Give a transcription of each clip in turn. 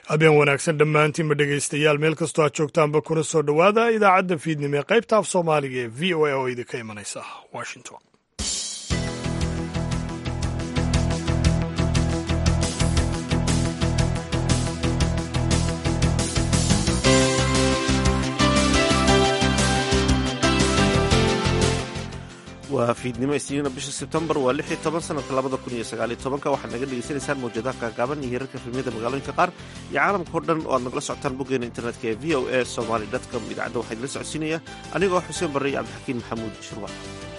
habeen wanaagsan dhammaantiinba dhegaystayaal meel kastoo aad joogtaanba kuna soo dhowaada idaacadda fiidnimo ee qaybta af soomaaliga ee v o a oo idinka imanaysa washington waa fiidnimo isniina bisha sebtembar waa lix iyo toban sanadka labada kun iyo sagaaliyo tobanka waxaad naga dhegaysanaysaan mawjadaha gaagaaban iyo hirarka filmiyada magaalooyinka qaar iyo caalamka o dhan oo aad nagala socotaan boggeena internetka ee v o a somaly com idaacadda waxaa idinla socodsiinaya anigoo xuseen barre iyo cabdixakiin maxamuud shurwa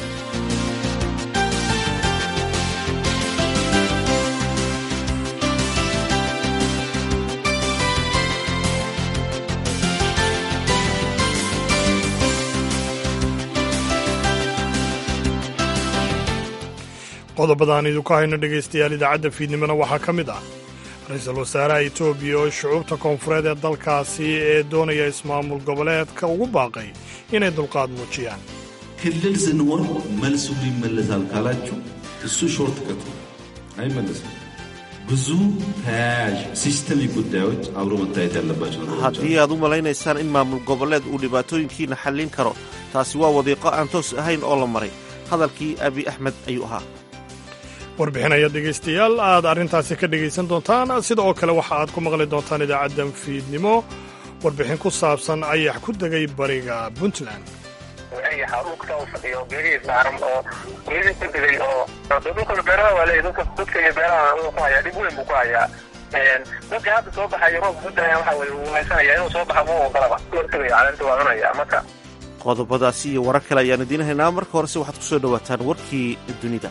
qodobadaan idinku hayno dhegaystayaal idaacadda fiidnimona waxaa ka mid ah ra-iisul wasaaraha etoobiya oo shucuubta koonfureed ee dalkaasi ee doonaya ismaamul goboleedka ugu baaqay inay dulqaad muujiyaan ክልል ስንሆን መልሱ ይመለሳል ካላችሁ እሱ ሾርት ከት አይመለስም። ብዙ ተያያዥ ሲስተሚክ ጉዳዮች አብሮ መታየት ያለባቸው ነገሮች haddii aad u malaynaysaan in maamul goboleed uu dhibaatooyinkiina xallin karo taasi waa wadiiqo aan toos ahayn oo la maray hadalkii abi axmed ayuu ahaa warbixinaya dhegaystayaal aad arrintaasi ka dhegaysan doontaan sida oo kale waxa aad ku maqli doontaan idaacaddan fiidnimo warbixin ku saabsan ayax ku degay bariga puntland ayaxa dhulka u fadhiyo geerihiis saaran oo geerihii ku degay oo dhulka beeraha waa leeyahy dadka dadka iyo beeraha uu ku hayaa dhib weyn buu ku hayaa dadka hadda soo baxaya roobka ku daya waxa weye wuu haysanaya inuu soo baxa muu ogolaba hortagaya caleenta waa cunaya marka qodobadaasi iyo warar kale ayaan idiin haynaa marka horese waxaad ku soo dhowaataan warkii dunida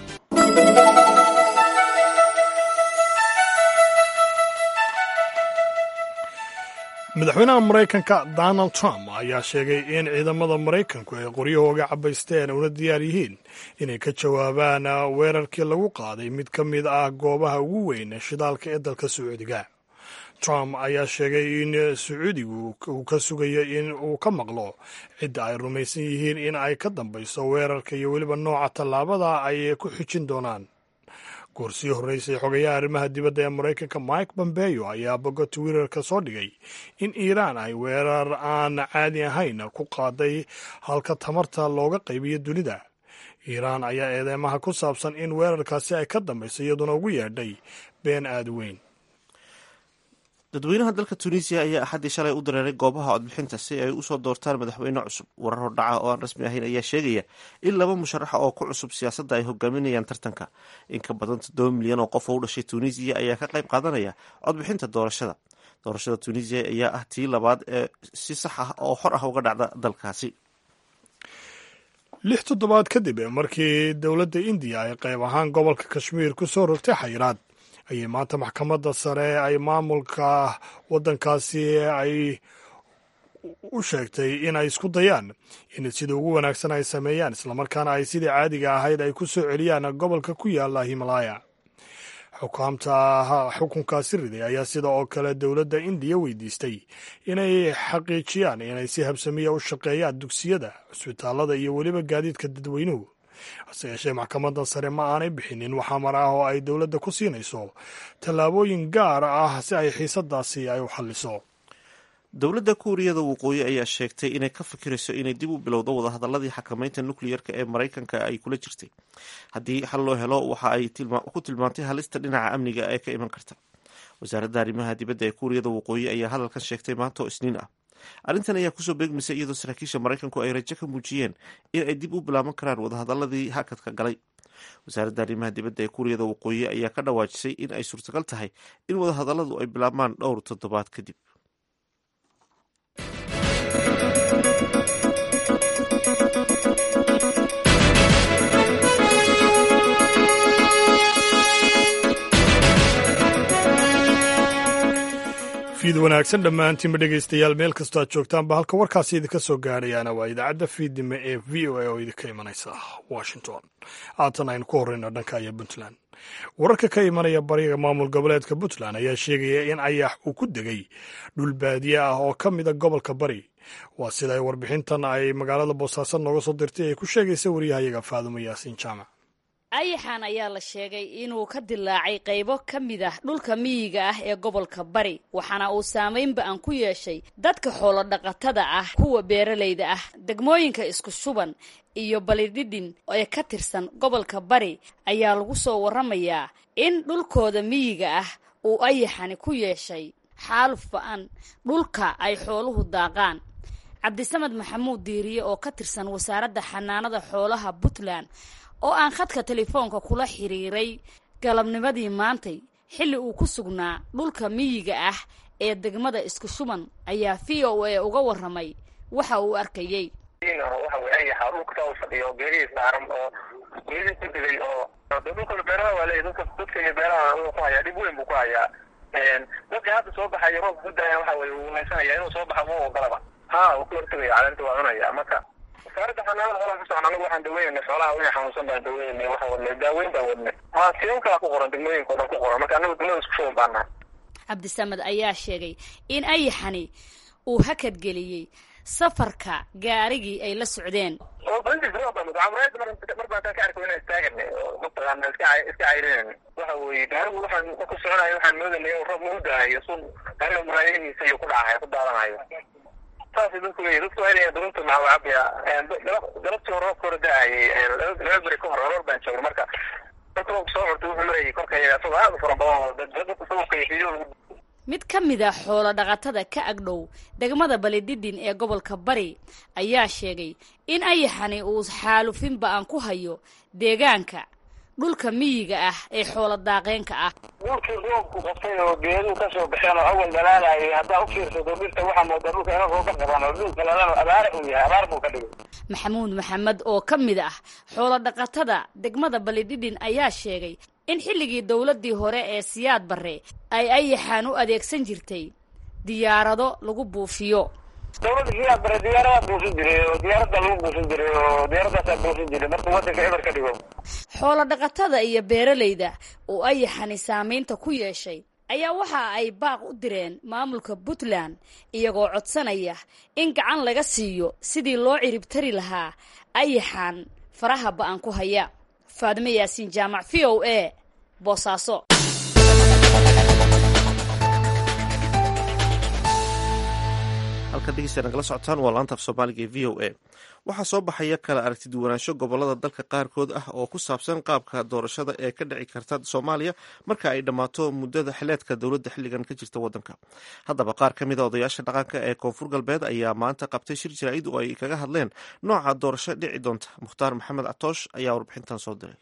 madaxweynaha maraykanka donald trump ayaa sheegay in ciidamada maraykanku ay qoryahooga cabaysteen una diyaar yihiin inay ka jawaabaan weerarkii lagu qaaday mid ka mid ah goobaha ugu weyn shidaalka ee dalka sacuudiga trump ayaa sheegay in sacuudigu uu ka sugayo in uu ka maqlo cidda ay rumaysan yihiin in ay ka dambayso weerarka iyo weliba nooca tallaabada ay ku xijin doonaan goorsii horreysay xogayaha arrimaha dibadda ee maraykanka mike bombeyo ayaa boga twitter-ka soo dhigay in iiraan ay weerar aan caadi ahayn ku qaaday halka tamarta looga qaybiyo dunida iiraan ayaa eedeymaha ku saabsan in weerarkaasi ay ka dambayso iyaduna ugu yeedhay been aada weyn dadweynaha dalka tunisiya ayaa axaddii shalay u dareeray goobaha codbixinta si ay usoo doortaan madaxweyne cusub warar hordhaca oo aan rasmi ahayn ayaa sheegaya in laba musharaxa oo ku cusub siyaasadda ay hogaaminayaan tartanka in ka badan toddoba milyan oo qof oo u dhashay tunisiya ayaa ka qayb qaadanaya codbixinta doorashada doorashada tunisiya ayaa ah tii labaad ee si sax ah oo xor ah uga dhacda dalkaasi lix toddobaad kadib markii dowladda indiya ay qayb ahaan gobolka kashmiir ku soo rogtay xayiraad ayay maanta maxkamadda sare ay maamulka waddankaasi ay u sheegtay in ay isku dayaan in sida ugu wanaagsan ay sameeyaan islamarkaana ay sidii caadiga ahayd ay ku soo celiyaan gobolka ku yaala himalaya xukaamta xukunkaasi riday ayaa sida oo kale dowladda indiya weydiistay inay xaqiijiyaan inay si habsamiya u shaqeeyaan dugsiyada cusbitaalada iyo weliba gaadiidka dadweynuhu hase yeeshee maxkamadda sare ma aanay bixinin waxamar ah oo ay dowladda ku siinayso tallaabooyin gaar ah si ay xiisadaasi ay u xalliso dowladda kuuriyada waqooyi ayaa sheegtay inay ka fikirayso inay dib u bilowdo wadahadaladii xakamaynta nukliyerka ee maraykanka ay kula jirtay haddii xal loo helo waxa ay ku tilmaantay halista dhinaca amniga ee ka iman karta wasaaradda arrimaha dibadda ee kuuriyada waqooyi ayaa hadalkan sheegtay maanta oo isniin ah arrintan ayaa kusoo beegmaysa iyadoo saraakiisha maraykanku ay rajo ka muujiyeen in ay dib u bilaaban karaan wadahadaladii hakadka galay wasaaradda arrimaha dibadda ee kuuriyada waqooyi ayaa ka dhawaajisay in ay suurtagal tahay in wadahadaladu ay bilaabmaan dhowr toddobaad kadib fiid wanaagsan dhammaantiinba dhegaystayaal meel kastoo aad joogtaanba halka warkaasi idinka soo gaadhayaana waa idaacadda fiidnimo ee v o a oo idinka imanaysa washington haatan aynu ku horreyno dhanka aya puntland wararka ka imanaya bariga maamul goboleedka puntland ayaa sheegaya in ayax uu ku degay dhul baadiye ah oo ka mida gobolka bari waa sida ay warbixintan ay magaalada boosaaso nooga soo dirtay ay ku sheegaysa wariyahayaga faadumo yaasiin jaamac ayaxan ayaa la sheegay inuu ka dilaacay qaybo ka mid ah dhulka miyiga ah ee gobolka bari waxaana uu saamaynba aan ku yeeshay dadka xoolo dhaqatada ah kuwa beeralayda ah degmooyinka isku shuban iyo balidhidhin ee ka tirsan gobolka bari ayaa lagu soo warramayaa in dhulkooda miyiga ah uu ayaxani ku yeeshay xaaluf ba-an dhulka ay xooluhu daaqaan cabdisamed maxamuud diiriye oo ka tirsan wasaaradda xanaanada xoolaha puntland oo aan khadka telefoonka kula xiriiray galabnimadii maantay xilli uu ku sugnaa dhulka miyiga ah ee degmada isku shuban ayaa v o a uga warramay waxa uu arkayey waxa wey ayaxa dhulka u fadhiyo geerihiis dhaaran oo geerihiis ku digay oo dhulka beeraha waa leeyahy dadka dadka iyo beeraha uu ku hayaa dhib weyn buu ku hayaa dadka hadda soo baxayo roobka ku daaya waxa weye uu haysanaya inuu soo baxa ma ogolaba ha uu ka hortagaya caleenta waa cunaya marka wasaaradda xanaanada xoolaha kasocon anagu waxaan daweynay xoolaha wixii xanuunsan baan daweynay waxaan wadnay daaweyn baan wadnay ha siyon kala ku qoran degmooyinka o dhan ku qoran marka anagu degmada isku shuban baan nahay cabdisamed ayaa sheegay in ayaxani uu hakadgeliyey safarka gaarigii ay la socdeen mar baan taa ka arko inaan istaaganay oo mataqaana iska iska cayrinayna waxa weeye gaarigu waxaan ku soconayo waxaan moodanay inuu roob nagu daahayo sun gaariga muraayadihiisa iyo ku dhacayo ku daadanayo saasay dadku leeyihin dadku waa inay durunta maxaa cabaya galabtii hore roobka hore da-ayay laba beri ka hor aroor baan joogna marka dadka roobka soo curtay wuxuu marayay korkaya asagoo aad u fara badan oo dadka sababka iyo fiidyo lagu mid ka mid a xoolo dhaqatada ka agdhow degmada balidhidhin ee gobolka bari ayaa sheegay in ayaxani uu xaalufin ba-an ku hayo deegaanka dhulka miyiga ah ee xoolo daaqeenka ah dhulkii roobku qabtay oo geeduhu kasoo baxeen oo awal dhalaalayay haddaa u fiirsato dhirta waxaa moodaa dhulka ina rooga qaban oo dhulka lalana abaare uu yahay abaar buu ka dhigay maxamuud maxamed oo ka mid ah xoolo dhaqatada degmada balidhidhin ayaa sheegay in xilligii dowladdii hore ee siyaad barre ay ayaxaan u adeegsan jirtay diyaarado lagu buufiyo dowladda siyaad bare diyaaradaa buufin jiray oo diyaaradda lagu buufin jiray oo diyaaradaasaa buufin jiray markuu waddanka eber ka dhigo xoolo dhaqatada iyo beeralayda oo ayaxani saamaynta ku yeeshay ayaa waxa ay baaq u direen maamulka puntland iyagoo codsanaya in gacan laga siiyo sidii loo ciribtari lahaa ayaxaan faraha ba-an ku haya faadime yaasiin jaamac v o a boosaaso halkan dhegeysta nagala socotaan waa laanta af soomaaliga ee v o a waxaa soo baxaya kala aragti duwanaansho gobolada dalka qaarkood ah oo ku saabsan qaabka doorashada ee ka dhici karta soomaaliya marka ay dhammaato muddada xileedka dowladda xilligan ka jirta waddanka haddaba qaar ka mid a odayaasha dhaqanka ee koonfur galbeed ayaa maanta qabtay shir jaraa'id oo ay kaga hadleen nooca doorasho dhici doonta mukhtaar maxamed catoosh ayaa warbixintan soo diray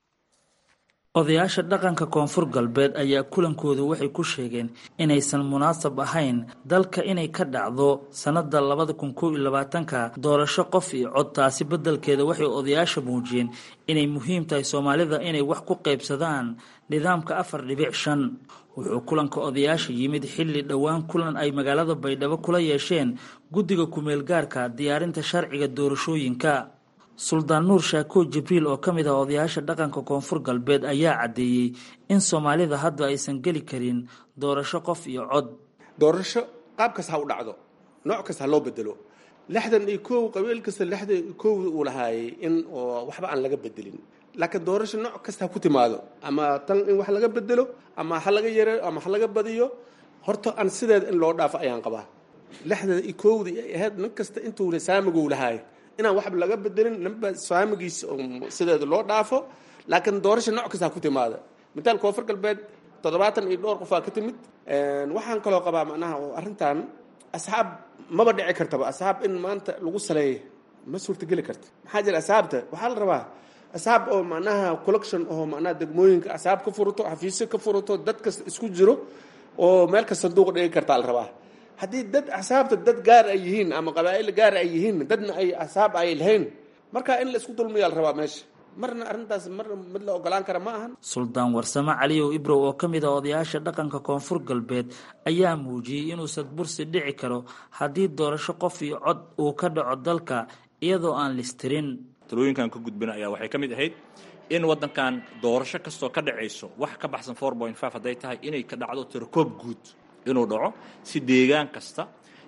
odayaasha dhaqanka koonfur galbeed ayaa kulankoodu waxay ku sheegeen inaysan munaasab ahayn dalka inay ka dhacdo sannada labada kun kow iyo labaatanka doorasho qof iyo cod taasi beddelkeeda waxay odayaasha muujiyeen inay muhiim tahay soomaalida inay wax ku qaybsadaan nidaamka afar dhibic shan wuxuu kulanka odayaasha yimid xilli dhowaan kulan ay magaalada baydhabo kula yeesheen guddiga kumeel gaarka diyaarinta sharciga doorashooyinka suldaan nuur shaako jibriil oo ka mid ah odayaasha dhaqanka koonfur galbeed ayaa caddeeyey in soomaalida hadda aysan geli karin doorasho qof iyo cod doorasho qaab kasta ha u dhacdo nooc kasta ha loo bedelo lixdan iyo kow qabiil kasta lixdan iyo kow uu lahaayay in oo waxba aan laga bedelin laakiin doorasho nooc kasta ha ku timaado ama tan in wax laga bedelo ama ha laga yareeyo ama ha laga badiyo horta aan sideeda in loo dhaafo ayaan qabaa lixdan iyo kowda ay ahayd nin kasta intuu saamiguu lahaay inaan waxba laga bedelin ninba saamigiisa sideeda loo dhaafo laakiin doorasho nooc kasta ha ku timaada mitaal koonfur galbeed toddobaatan iyo dhowr qofaa ka timid waxaan kaloo qabaa macnaha oo arrintan asxaab maba dhici kartaba asxaab in maanta lagu saleeya ma suurtageli karta maxaa jira asxaabta waxaa la rabaa asxaab oo macnaha collection oo macnaha degmooyinka asxaab ka furato xafiisyo ka furato dad kasta isku jiro oo meel kasta sanduuq dhigi kartaa la rabaa haddii dad axsaabta dad gaar ay yihiin ama qabaa'il gaar ay yihiin dadna ay axsaab ay lahayn marka in la isku dulmiyaa la rabaa meesha marna arrintaas marna mid la ogolaan kara ma ahan suldaan warsame caliyow ibrow oo ka mid ah odayaasha dhaqanka koonfur galbeed ayaa muujiyey inuu sadbursi dhici karo haddii doorasho qof iyo cod uu ka dhaco dalka iyadoo aan listirin talooyinkan ka gudbina ayaa waxay ka mid ahayd in waddankan doorasho kastoo ka dhacayso wax ka baxsan four point five hadday tahay inay ka dhacdo tirokoob guud inuu dhaco si deegaan kasta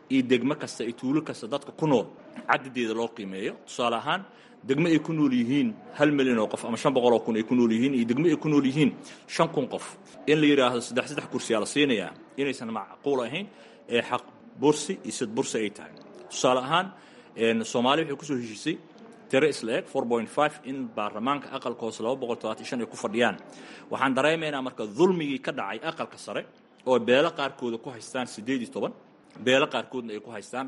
iyo degmo kasta iyo tuulo kasta dadka ku nool cadadeeda loo qiimeeyo tusaale ahaan degmo ay ku nool yihiin hal milyan oo qof ama shan boqol oo kun ay ku nool yihiin iyo degmo ay ku nool yihiin shan kun qof in la yidhaahdo saddex saddex kursiyaa la siinayaa inaysan macquul ahayn ee xaq bursi iyo sid bursi ay tahay tusaale ahaan soomaaliya waxay kusoo heshiisay tiro isla eg in baarlamaanka aqalka hoose ay ku fadhiyaan waxaan dareemaynaa marka dulmigii ka dhacay aqalka sare oo beelo qaarkooda ku haystaan beelo qaarkoodna ay ku haystaan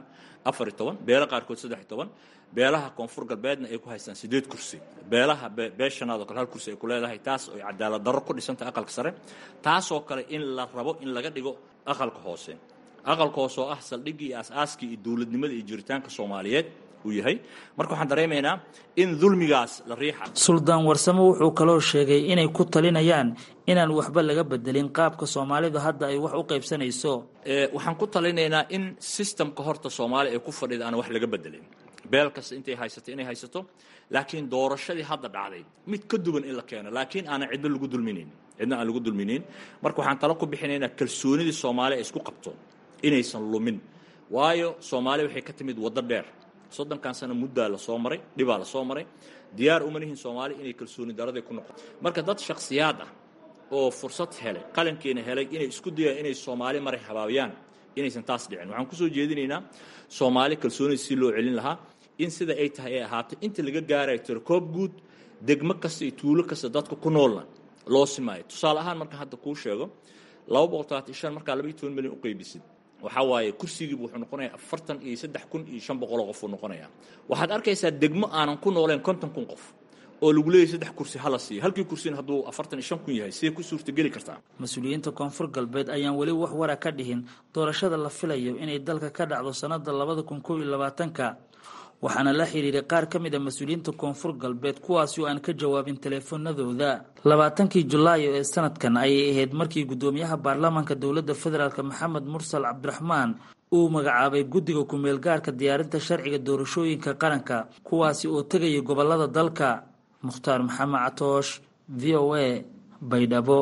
beelo qaarkood beelaha koonfur galbeedna ay ku haystaan sideed kursi beelaha beeshanaad oo kale hal kursi ay ku leedahay taas oo cadaalad darro ku dhisantay aqalka sare taasoo kale in la rabo in laga dhigo aqalka hoose aqalka hoose oo ah saldhiggii iyo aasaaskii iyo dowladnimada iyo jiritaanka soomaaliyeed uu yahay marka waxaan dareemaynaa in dulmigaas la riixa suldaan warsamo wuxuu kaloo sheegay inay ku talinayaan inaan waxba laga bedelin qaabka soomaalidu hadda ay wax u qaybsanayso waxaan ku talinaynaa in sistamka horta soomaaliya ay ku fadhida aan wax laga bedelin beel kasta intay haysato inay haysato laakiin doorashadii hadda dhacday mid ka duwan in la keeno laakiin aanan cidna lagu dulminayn cidna aan lagu dulminayn marka waxaan talo ku bixinaynaa kalsoonidii soomaaliya ay isku qabto inaysan lumin waayo soomaaliya waxay ka timid waddo dheer soddonkan sano muddaa la soo maray dhibaa la soo maray diyaar uma lihin soomaaliya inay kalsooni daraday ku noqoto marka dad shakhsiyaad ah oo fursad helay qalankeena helay inay isku dayaan inay soomaali maray habaabiyaan inaysan taas dhicin waxaan kusoo jeedinaynaa soomaali kalsoonida si loo celin lahaa in sida ay tahay ay ahaato inta laga gaarayo tirokoob guud degmo kasta iyo tuulo kasta dadka ku noolna loo simaayo tusaale ahaan marka hadda kuu sheego laba boqol talaatan shan markaa laba iyo toban milyan u qaybisid waxaa waaye kursigiibu wuxuu noqonayaa afartan iyo saddex kun iyo shan boqoloo qof uu noqonayaa waxaad arkaysaa degmo aanan ku nooleen konton kun qof oo lagu leeyahy saddex kursi hala siiyo halkii kursina hadduu afartan iyo shan kun yahay sidee ku suurtageli kartaa mas-uuliyiinta koonfur galbeed ayaan weli wax wara ka dhihin doorashada la filayo inay dalka ka dhacdo sannada labada kun kow iyo labaatanka waxaana la xidhiiray qaar ka mid a mas-uuliyiinta koonfur galbeed kuwaasi oo aan ka jawaabin teleefanadooda labaatankii julaayo ee sanadkan ayay ahayd markii guddoomiyaha baarlamaanka dowladda federaalk maxamed mursal cabdiraxmaan uu magacaabay guddiga ku-meel gaarka diyaarinta sharciga doorashooyinka qaranka kuwaasi oo tegaya gobolada dalka mukhtaar maxamed catoosh v o a baydhabo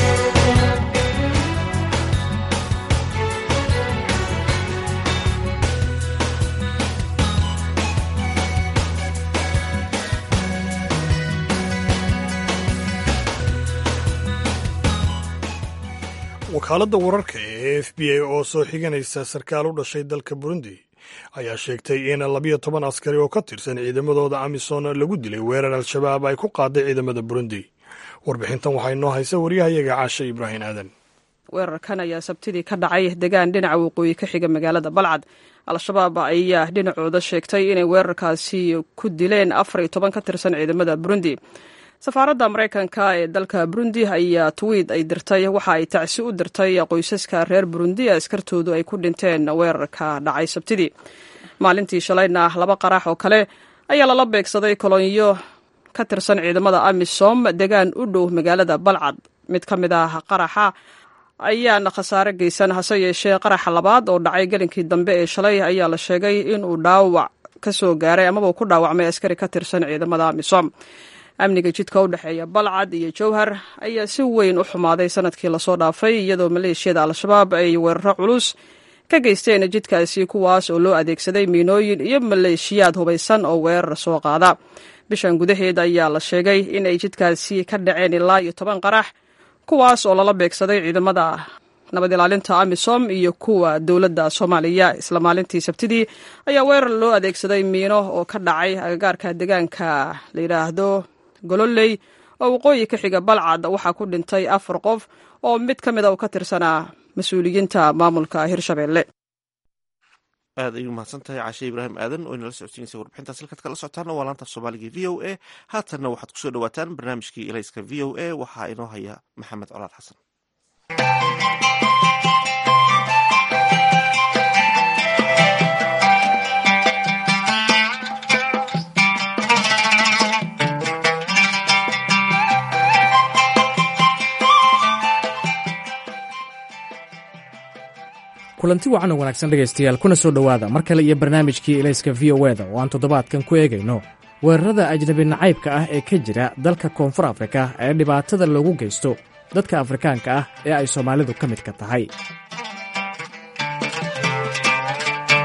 wakaaladda wararka ee f b a oo soo xiganaysa sarkaal u dhashay dalka burundi ayaa sheegtay in labiyo toban askari oo ka tirsan ciidamadooda amisom lagu dilay weerar al-shabaab ay ku qaaday ciidamada burundi warbixintan waxaa inoo haysa waryahayaga caashe ibraahim aadan weerarkan ayaa sabtidii ka dhacay degaan dhinaca waqooyi ka xiga magaalada balcad al-shabaab ayaa dhinacooda sheegtay inay weerarkaasi ku dileen afar iyo toban ka tirsan ciidamada burundi safaaradda maraykanka ee dalka burundi ayaa twiid ay dirtay waxa ay tacsi u dirtay qoysaska reer burundi ee askartoodu ay ku dhinteen weerarka dhacay sabtidii maalintii shalayna laba qarax oo kale ayaa lala beegsaday kolonyo ka tirsan ciidamada amisom degaan u dhow magaalada balcad mid ka mid ah qaraxa ayaana khasaare geysan hase yeeshee qaraxa labaad oo dhacay gelinkii dambe ee shalay ayaa la sheegay inuu dhaawac ka soo gaaray amaba uu ku dhaawacmay askari ka tirsan ciidamada amisom amniga jidka u dhexeeya balcad iyo jowhar ayaa si weyn u xumaaday sanadkii lasoo dhaafay iyadoo maleeshiyada al-shabaab ay weeraro culus ka geysteen jidkaasi kuwaas oo loo adeegsaday miinooyin iyo maleeshiyaad hubaysan oo weerar soo qaada bishan gudaheed ayaa la sheegay in ay jidkaasi ka dhaceen ilaa iyo toban qarax kuwaas oo lala beegsaday ciidamada nabad ilaalinta amisom iyo kuwa dowladda soomaaliya isla maalintii sabtidii ayaa weerar loo adeegsaday miino oo ka dhacay agagaarka deegaanka la yidhaahdo gololey oo waqooyi ka xiga balcad waxaa ku dhintay afar qof oo mid ka mid a uu ka tirsanaa mas-uuliyiinta maamulka hirshabelle aad ayuu mahadsan tahay caashe ibraahim aadan oo inala socodsiinaysa warbixintaas halkaad kala socotaana waa laanta af soomaaliga v o a haatanna waxaad kusoo dhawaataan barnaamijkii elayska v o a waxaa inoo haya maxamed colaad xasan kulanti wacan oo wanaagsan dhegaystayaal kuna soo dhowaada mar kale iyo barnaamijkii elayska v o eda oo aan toddobaadkan ku eegayno weerarada ajnabi nacaybka ah ee ka jira dalka koonfur afrika ee dhibaatada loogu geysto dadka afrikaanka ah ee ay soomaalidu ka midka tahay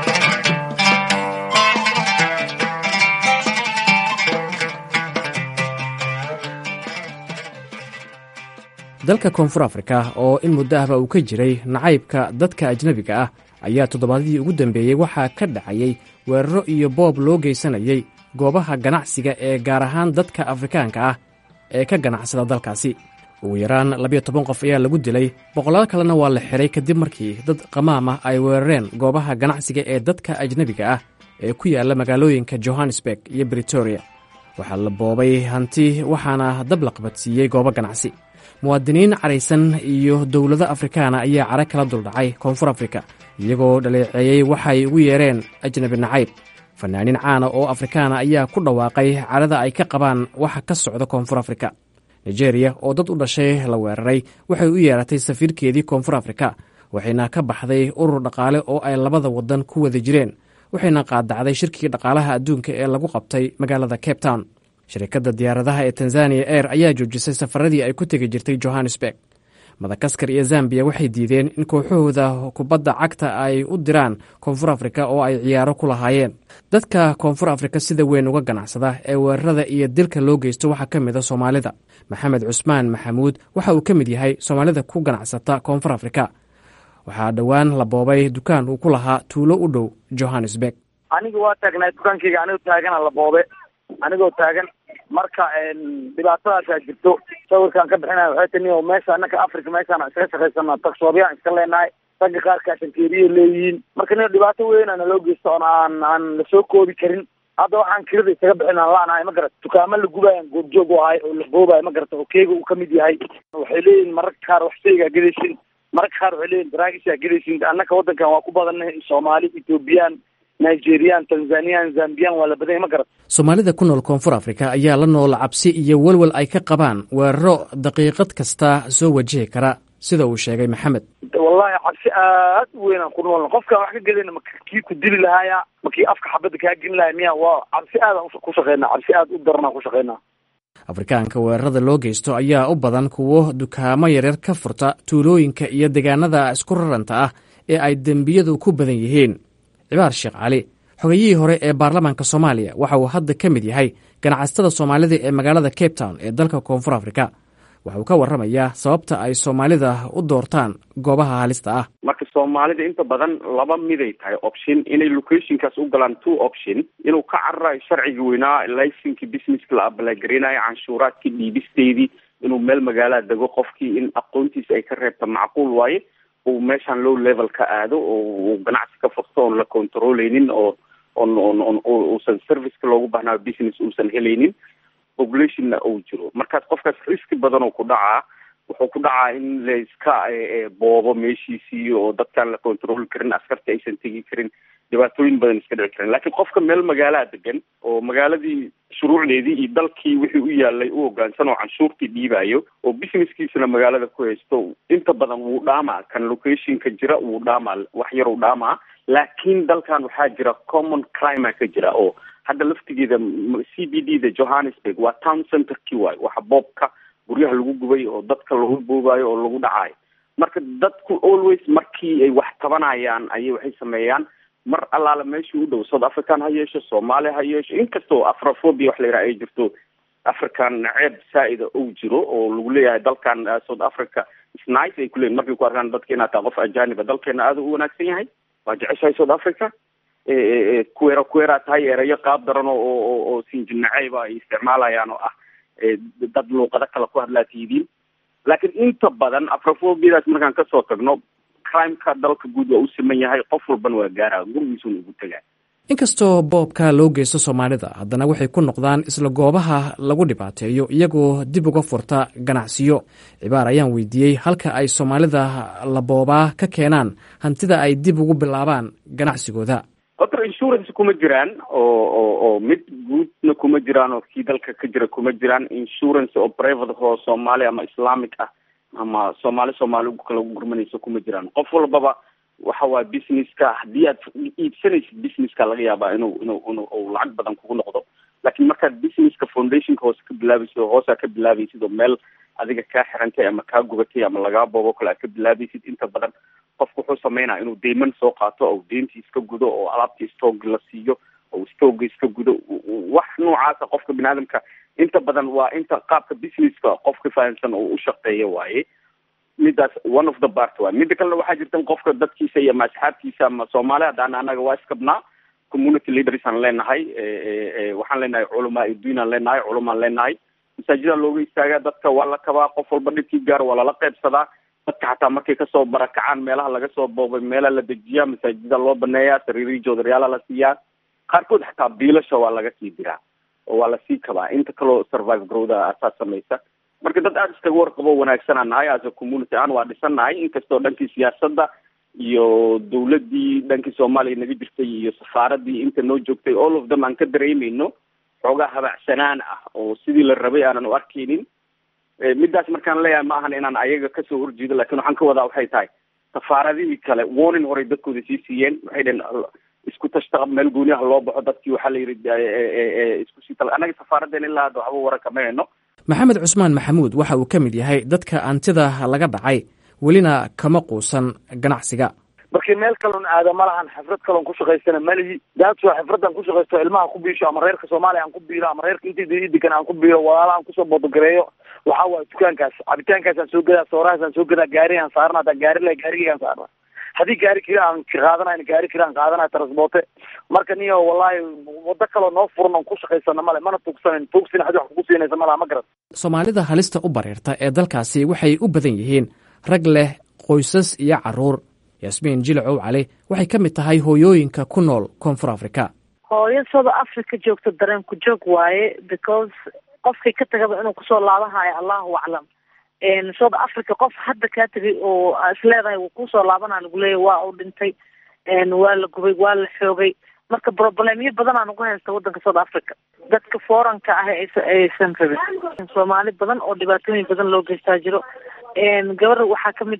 dalka koonfur afrika oo in muddo ahba uu ka jiray nacaybka dadka ajnebiga ah ayaa toddobaadyadii ugu dambeeyey waxaa ka dhacayey weeraro iyo boob loo geysanayey goobaha ganacsiga ee gaar ahaan dadka afrikaanka ah ee ka ganacsada dalkaasi ugu yaraan labiyo toban qof ayaa lagu dilay boqolaal kalena waa la xiray kadib markii dad qamaam ah ay weerareen goobaha ganacsiga ee dadka ajnebiga ah ee ku yaalla magaalooyinka johannesburg iyo britoria waxaa la boobay hanti waxaana dab la qabadsiiyey goobo ganacsi muwaadiniin caraysan iyo dowlado afrikaana ayaa cara kala duldhacay koonfur afrika iyagoo dhaleeceeyey waxay ugu yeereen ajnebi nacayb fanaaniin caana oo afrikaana ayaa ku dhawaaqay carada ay ka qabaan waxa ka socda koonfur afrika nigeriya oo dad u dhashay la weeraray waxay u yeeratay safiirkeedii koonfur afrika waxayna ka baxday urur dhaqaale oo ay labada waddan ku wada jireen waxayna qaadacday shirkii dhaqaalaha adduunka ee lagu qabtay magaalada cape town shirkadda diyaaradaha ee tanzaniya air ayaa joojisay safaradii ay ku tegi jirtay johannesburg madagaskar iyo zambiya waxay diideen in kooxahooda kubadda cagta ay u diraan koonfur afrika oo ay ciyaaro ku lahaayeen dadka koonfur afrika sida weyn uga ganacsada ee weerarada iyo dilka loo geysto waxaa ka mid a soomaalida maxamed cusmaan maxamuud waxa uu ka mid yahay soomaalida ku ganacsata koonfur afrika waxaa dhowaan la boobay dukaan uu ku lahaa tuulo u dhow johannesburg aniga waa taagnaa dukaankayga anigoo taagana la boobe anigoo taagan marka dhibaatadaasaa jirto sawirkaan ka bixinaya waxay tani oo meesha anaka africa meeshaan iskaga shaqaysana tagsoobyaan iska leenahay ragga qaarkaa shankeeriya leeyihiin marka nin dhibaato weyn naloo geysto oon aan aan lasoo koobi karin hadda waxaan kirada isaga bixin aan laanahay ma garata dukaamo la gubayan goobjoog u ahay oo la boobayo ma garata oo keega uu kamid yahay waxay leeyihin mararka qaar wax shaygaa gedaysin mararka qaar waxay leeyihin daraagisaa gedaysin annaka waddankan waa ku badannahay soomaali ethoobiyan nigerian tanzaniyan zambiyan waa la badanya ma garata soomaalida ku nool koonfur afrika ayaa la nool cabsi iyo welwel ay ka qabaan weeraro daqiiqad kasta soo wajihi kara sida uu sheegay maxamed wallahi cabsi aad u weynaan ku noolna qofkaan wax ka gedayna ma kii ku dili lahaaya ma kii afka xabadda kaa gelin lahaya miya waa cabsi aadaan ku shaqeynaa cabsi aad u daranaan ku shaqeynaa afrikaanka weerarada loo geysto ayaa u badan kuwo dukaamo yaryar ka furta tuulooyinka iyo deegaanada isku raranta ah ee ay dembiyadu ku badan yihiin cibaar sheekh cali xogayihii hore ee baarlamaanka soomaaliya waxa uu hadda ka mid yahay ganacsatada soomaalida ee magaalada cape town ee dalka koonfur afrika waxa uu ka warramayaa sababta ay soomaalida u doortaan goobaha halista ah marka soomaalida inta badan laba miday tahay option inay locationkaas u galaan two option inuu ka cararayo sharciga weynaa licenkii businesska la abalaagarinayo canshuuraadkii dhiibisteedii inuu meel magaalada dego qofkii in aqoontiisa ay ka reebta macquul waaye uu meeshaan low level ka aado oo uu ganacsi ka furto oon la controleynin oo on on on uusan serviceka loogu baahnaa business uusan helaynin populationna uu jiro markaas qofkaas riski badan oo ku dhacaa wuxuu ku dhacaa in la iska boobo meeshiisii oo dadkaan la controli karin askarta aysan tegi karin dhibaatooyin badan iska dhici karin laakiin qofka meel magaalaa degan oo magaaladii shuruucdeedii iyo dalkii wixii u yaalay u hogaansan oo canshuurtii dhiibayo oo businesskiisana magaalada ku haysto inta badan wuu dhaamaa kan locationka jira wuu dhaamaa wax yar uu dhaamaa laakiin dalkan waxaa jira common crime ka jira oo hadda laftigeeda c b d da johannesburg waa town centerkii waayo waxa boobka guryaha lagu gubay oo dadka lagu boobayo oo lagu dhacayo marka dadku always markii ay wax tabanayaan ayay waxay sameeyaan mar allaala meeshii u dhow south african ha yeesho soomaaliya ha yeesho inkastoo afrophobia wax la yidhaha ay jirto african ceeb saa-ida uu jiro oo lagu leeyahay dalkan south africa snice ay kuleeyihin markay ku arkaan dadka inaad tahay qof ajaaniba dalkeena aada u wanaagsan yahay waa jeceshahay south africa kuweera kuweeraa tahay erayo qaab daran oo oo oo sinjinaceyba ay isticmaalayaan oo ah dad luuqado kale ku hadlaa tiidiin laakiin inta badan afrofobiadaas markaan kasoo tagno crimeka dalka guud waa u siman yahay qof walbana waa gaara gurigiisuna ugu tegaa inkastoo boobka loo geysto soomaalida haddana waxay ku noqdaan isla goobaha lagu dhibaateeyo iyagoo dib uga furta ganacsiyo cibaar ayaan weydiiyey halka ay soomaalida la boobaa ka keenaan hantida ay dib ugu bilaabaan ganacsigooda horta insurance kuma jiraan oo oo oo mid guudna kuma jiraan oo kii dalka ka jira kuma jiraan insurance oo private oo soomaali ama islamic ah ama soomaali soomaali kala gurmanaysa kuma jiraan qof walbaba waxa waay businesska haddii aad iibsanaysid businesska laga yaabaa inuu inuu inuu u lacag badan kugu noqdo laakiin markaad businesska foundationka hoose ka bilaabaysid oo hoosaa ka bilaabaysid oo meel adiga kaa xirantay ama kaa gubatay ama lagaa boobo kale aad ka bilaabaysid inta badan qofku wuxuu sameynaya inuu deyman soo qaato oo deyntii iska gudo oo alaabtii stoog la siiyo oo stoogga iska gudo wax noocaasa qofka bini aadamka inta badan waa inta qaabka businesska qofka fahamsan oo u shaqeeya waaye midaas one of the part waay mida kalena waxaa jirta in qofka dadkiisa iyo ama asxaabtiisa ama soomaali haddaan anaga waa iskabnaa community leaders aan leenahay waxaan leenahay culamaa udiin aan leenahay culumaan leenahay masaajida looga istaagaa dadka waa la kabaa qof walba dhibkii gaar waa lala qaybsadaa dadka xataa markay kasoo barakacaan meelaha laga soo boobay meelaa la dejiyaa masaajida loo baneeyaa sariirii joodaryaala la siiyaa qaarkood xataa biilasha waa laga sii diraa oo waa lasii kabaa inta kaloo survive growda asaas samaysa marka dad aada iskaga warqabo wanaagsanaan nahay as a community aan waa dhisan nahay inkastoo dhankii siyaasadda iyo dawladdii dhankii soomaaliya naga jirtay iyo safaaradii inta noo joogtay all of them aan ka dareemeyno xoogaa habacsanaan ah oo sidii la rabay aanan u arkeynin midaas markaan leeyahay ma ahan inaan ayaga kasoo horjeedo lakin waxaan ka wadaa waxay tahay safaaradihii kale warning horey dadkooda sii siiyeen waxay dhaheen isku tashta meel gooniyaha loo baxo dadkii waxaa la yidhi isku sii tal annaga safaaradeen ilaa hadda waxba waran kama heno maxamed cusmaan maxamuud waxa uu ka mid yahay dadka antida laga dhacay welina kama quusan ganacsiga markii meel kaloon aada ma lahan xifrad kaloon ku shaqaystana malihi daadso xifradan ku shaqaysto ilmaha ku biisho ama reerka soomaaliya aan ku biilo ama reerka intii degan aan ku biilo walaala aan kusoo bodogareeyo waxaa waaye dukaankaas cabitaankaasaan soo gadaa soorahaasaan soo gadaa gaarigaan saarna hadaa gaari le gaarigaygaan saarna haddii gaari kira aan qaadanayn gaari kira aan qaadanay transporte marka niyo wallahi wado kaloo noo furan oon ku shaqaysana male mana tuugsanan tuugsin hadi wax kugu siinaysa malaha ma garan soomaalida halista u bareerta ee dalkaasi waxay u badan yihiin rag leh qoysas iyo caruur yasmiin jilacow cali waxay ka mid tahay hooyooyinka ku nool koonfur africa hooyo south africa joogta dareenku joog waaye because qofkay ka tagaba inuu kusoo laabanhayo allahu aclam south africa qof hadda kaa tegay oo isleedahay wuu kusoo laabanaa lagu leeyahy waa uu dhintay waa la gubay waa la xoogay marka problemyo badanaa nagu haysta wadanka south africa dadka foranka ah aysan rabin soomaali badan oo dhibaatooyin badan loo geystaa jiro gabar waxaa kamid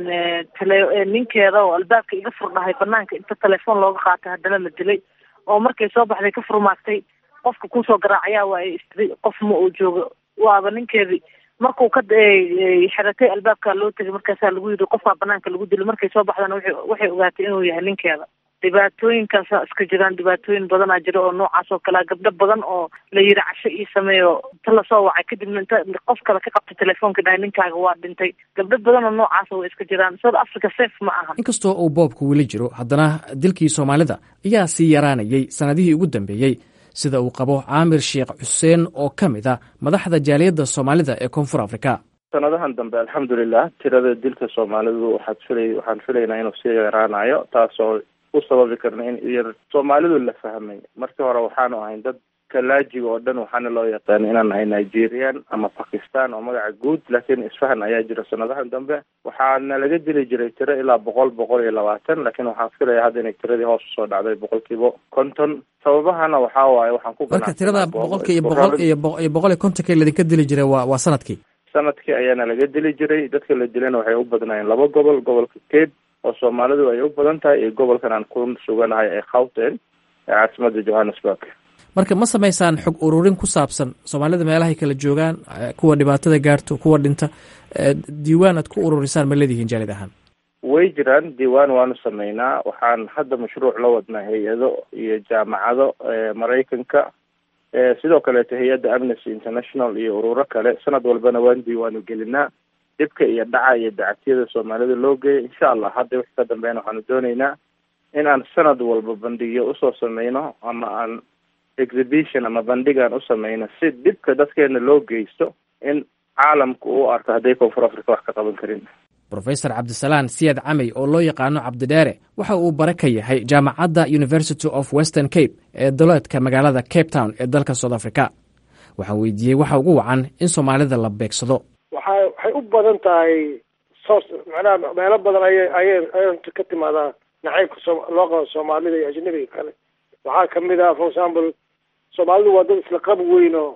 tele ninkeeda oo albaabka iga furdhahay banaanka inta telefoon looga qaatay haddana la dilay oo markay soo baxday ka furmaagtay qofka kusoo garaacayaa waa ay istiri qof ma uu joogo waaba ninkeedii markuu ka xiratay albaabkaa loo tegay markaasaa lagu yidhi qofkaa banaanka lagu dilay markay soo baxdana wa waxay ogaatay inuu yahay ninkeeda dhibaatooyinkaasa iska jiraan dhibaatooyin badanaa jira oo noocaas oo kalea gabdho badan oo la yidhi casho ii sameeyo inta lasoo wacay kadibna inta qof kale ka qabtay telefoonka dhahay ninkaaga waa dhintay gabdho badan oo noocaasa way iska jiraan south africa safe ma aha inkastoo uu boobku weli jiro haddana dilkii soomaalida ayaa sii yaraanayay sannadihii ugu dambeeyey sida uu qabo caamir sheekh xuseen oo ka mid a madaxda jaaliyadda soomaalida ee koonfur africa sanadahan dambe alxamdulilah tirada dilka soomaalidu waxaad filay waxaan filaynaa inuu sii yaraanayo taasoo u sababi karna in yar soomaalidu la fahmay markii hore waxaanu ahayn dad kalaajiga oo dhan waxaana loo yaqaan inaan nahay nigerian ama bakistan oo magaca guud laakiin isfahan ayaa jira sanadahan dambe waxaana laga dili jiray tiro ilaa boqol boqol iyo labaatan laakiin waxaan filaya hadda inay tiradii hoos usoo dhacday boqolkiiba konton sababahana waxaa waaye waxaan ku marka tirada boqolka iyo boqol iyo iyo boqol iyo kontonka ladinka dili jiray waa waa sanadkii sanadkii ayaana laga dili jiray dadka la dilana waxay u badnaayeen laba gobol gobolka cape oo soomaalidu ay u badan tahay iyo gobolkan aan ku suganahay ee khawten ee caasimada johannesburg marka ma samaysaan xog ururin ku saabsan soomaalida meelahay kala joogaan kuwa dhibaatada gaarto kuwa dhinta diiwaan aad ku ururisaan ma leedihiin jaalid ahaan way jiraan diiwaan waanu sameynaa waxaan hadda mashruuc la wadnaa hay-ado iyo jaamacado maraykanka sidoo kaleeto hay-adda amnesty international iyo ururo kale sanad walbana waan diiwaanu gelinaa dhibka iyo dhaca iyo dacatiyada soomaalida loo geeya insha allah hadda wixii ka dambeyn waxaanu dooneynaa in aan sanad walba bandhigyo usoo sameyno ama aan exhibition ama bandhigaan u sameyno si dhibka dadkeena loo geysto in caalamku u arko hadday koonfur africa wax ka qaban karin rofesor cabdisalaan siyad camey oo loo yaqaano cabdidheere waxa uu bare ka yahay jaamacadda university of western cape ee daloedka magaalada cape town ee dalka south africa waxaan weydiiyey waxa ugu wacan in soomaalida la beegsado waxa waxay u badan tahay soos macnaha meelo badan ayay ayay ay ka timaadaa nacaybka soo loo qabo soomaalida iyo ajnabiga kale waxaa kamid ah for example soomaalidu waa dad isla qab weyn oo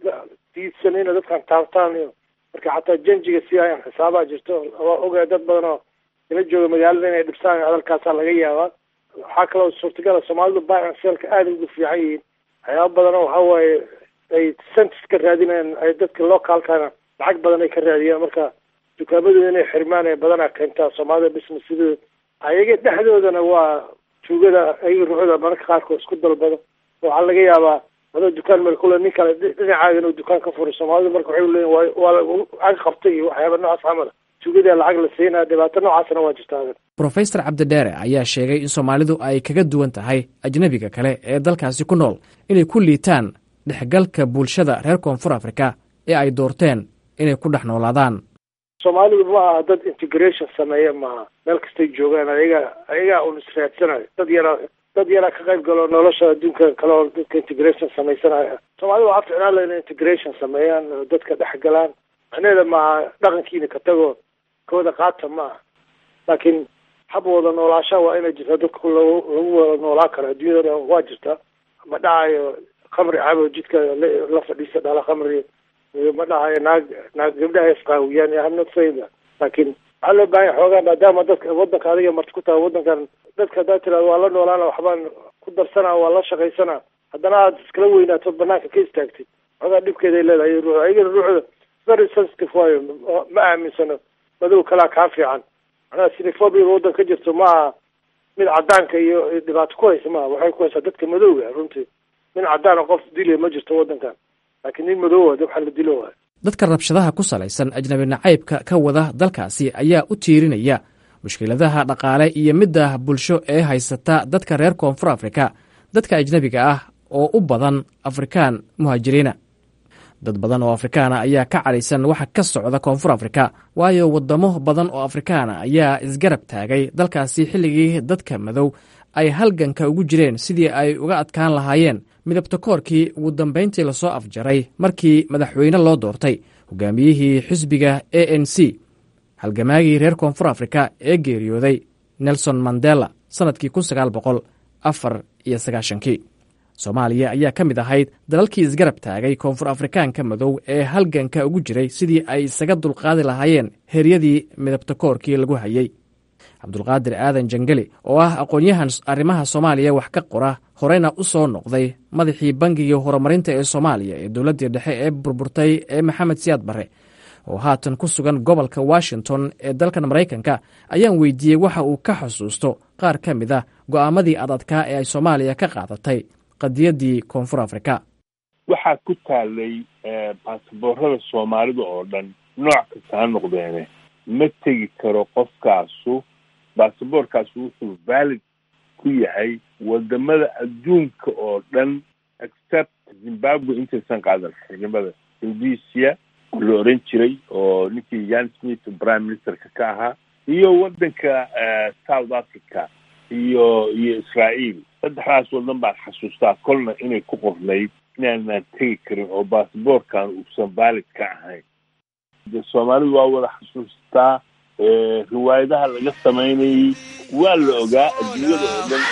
diidsan inay dadkan taabtaan iyo marka xataa janjiga si ayaan xisaabaa jirto waa ogahay dad badan oo ila jooga magaalada inay dhibsaan hadalkaasaa laga yaabaa waxaa kaloo suurtagala soomaalidu baacan seelka aada ugu fiican yihiin waxyaaba badan oo waxa waaye ay sentis ka raadinayaan ay dadka localkana lacag badan ay ka raadiyaan marka dukaamadooda inay xirmaan ee badanaa keentaa soomaalida businessadooda ayaga dhexdoodana waa tuugada ayaga ruuxda mararka qaarkood isku dalbado waxaa laga yaabaa adoo dukaan meel kule nin kale dhinacaaga inuu dukaan ka furo soomaalidu marka waxay leeyihin waa waa ag qabtay iyo waxyaaba noocaas camala tuugada lacag la siinaya dhibaato noocaasna waa jirtaa brofesor cabdidheere ayaa sheegay in soomaalidu ay kaga duwan tahay ajnebiga kale ee dalkaasi ku nool inay ku liitaan dhexgalka bulshada reer koonfur afrika ee ay doorteen inay ku dhex noolaadaan soomaalidu ma aha dad integration sameeya maaha meel kastay joogaan ayaga ayagaa un israadsanayo dad yaraa dad yaraa ka qayb galo nolosha adduunka kale oo dadka integration samaysanaya soomaalida waxaa ficnaan laha inay integration sameeyaan oo dadka dhex galaan macnaheeda maaha dhaqankiina ka tago kooda qaata maaha laakiin hab wada noolaasha waa inay jirtaa dadka lagu lagu wada noolaa karo adduunyada dhan waa jirtaa ma dhahayo khamri cabo jidka la fadhiisa dhala khamri ma dhahayo naag naag gabdhaha isqaawiyaan I'm not saying that laakiin waxaa loo baahan yahay xoogaa maadaama dadka wadanka adiga marti ku tahay wadankan dadka haddaad tirahdo waa la noolaana waxbaan ku darsanaa waa la shaqaysanaa haddana aad iskala weynaato banaanka ka istaagtid xoogaa dhibkeeday leedahay ruux ayagana ruuxda very sensitive waayo ma aaminsano madow kalaa kaa fiican macnaha sinifobia waddan ka jirto maaha mid cadaanka iyo dhibaato ku haysa maaha waxay ku haysaa dadka madowga runtii nin cadaana qof dilaya ma jirto waddankan laakiin nin madowa waxaa la dilo waay dadka rabshadaha ku salaysan ajnabi nacaybka ka wada dalkaasi ayaa u tiirinaya mushkiladaha dhaqaale iyo midda bulsho ee haysata dadka reer koonfur afrika dadka ajnebiga ah oo u badan afrikaan muhaajiriina dad badan oo afrikaana ayaa ka cadhaysan waxa ka socda koonfur afrika waayo waddamo badan oo afrikaana ayaa isgarab taagay dalkaasi xilligii dadka madow ay halganka ugu jireen sidii ay uga adkaan lahaayeen midabta koorkii ugu dambayntii lasoo afjaray markii madaxweyne loo doortay hogaamiyihii xisbiga a n c halgamaagii reer koonfur afrika ee geeriyooday nelson mandela sannadkii kun sagaal boqol afar iyo sagaashankii soomaaliya ayaa ka mid ahayd dalalkii isgarab taagay koonfur afrikaanka madow ee halganka ugu jiray sidii ay isaga dulqaadi lahaayeen heryadii midabta koorkii lagu hayey cabdulqaadir aadan jangeli oo ah aqoon-yahan arrimaha soomaaliya wax ka qora horeyna u soo noqday madaxii bangiga horumarinta ee soomaaliya ee dowladdii dhexe ee burburtay ee maxamed siyaad barre oo haatan ku sugan gobolka washington ee dalkan maraykanka ayaan weydiiyey waxa uu ka xusuusto qaar ka mid a go'aamadii adadkaa ee ay soomaaliya ka qaadatay qadiyaddii koonfur afrika waxaa ku taalay baasaboorada soomaalida oo dhan nooc kasta ha noqdeene ma tegi karo qofkaasu baasaboorkaasu wuxuu valid ku yahay wadamada adduunka oo dhan except zimbabwe intaysan qaadan xornimada rhodesia la oran jiray oo ninkii yan smith prime ministerka ka ahaa iyo wadanka south africa iyo iyo israael saddexdaas wadan baan xasuustaa kolna inay ku qornayd inaanaan tegi karin oo baasaboorkan uusan valid ka ahayn de soomaalidu waa wada xasuustaa riwaayadaha laga samaynayay waa la ogaa adduunyada oo dhan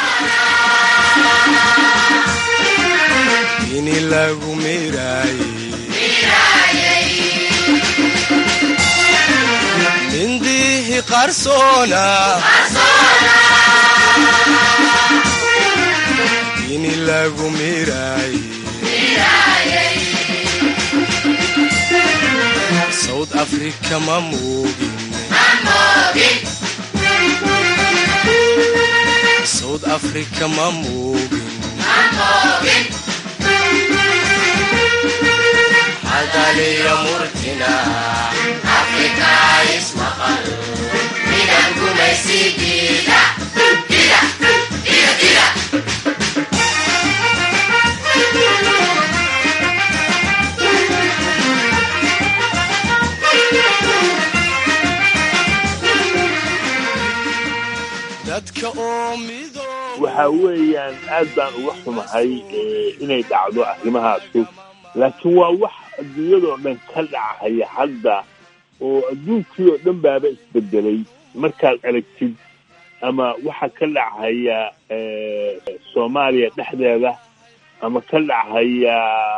ini lagu mindihi qarsoona ini lagu miraay south africa ma moogin south africa ma moogin hadaliya murtina afrika ismaqal midab gumaysigiida gida gida gida dadka oo mido waxa weeyaan aad baan uga xumahay inay dhacdo arrimahaasu laakiin waa wax adduunyadoo dhan ka dhacaya hadda oo adduunkii oo dhan baaba isbedelay markaad aragtid ama waxa ka dhacaya soomaaliya dhexdeeda ama ka dhacaya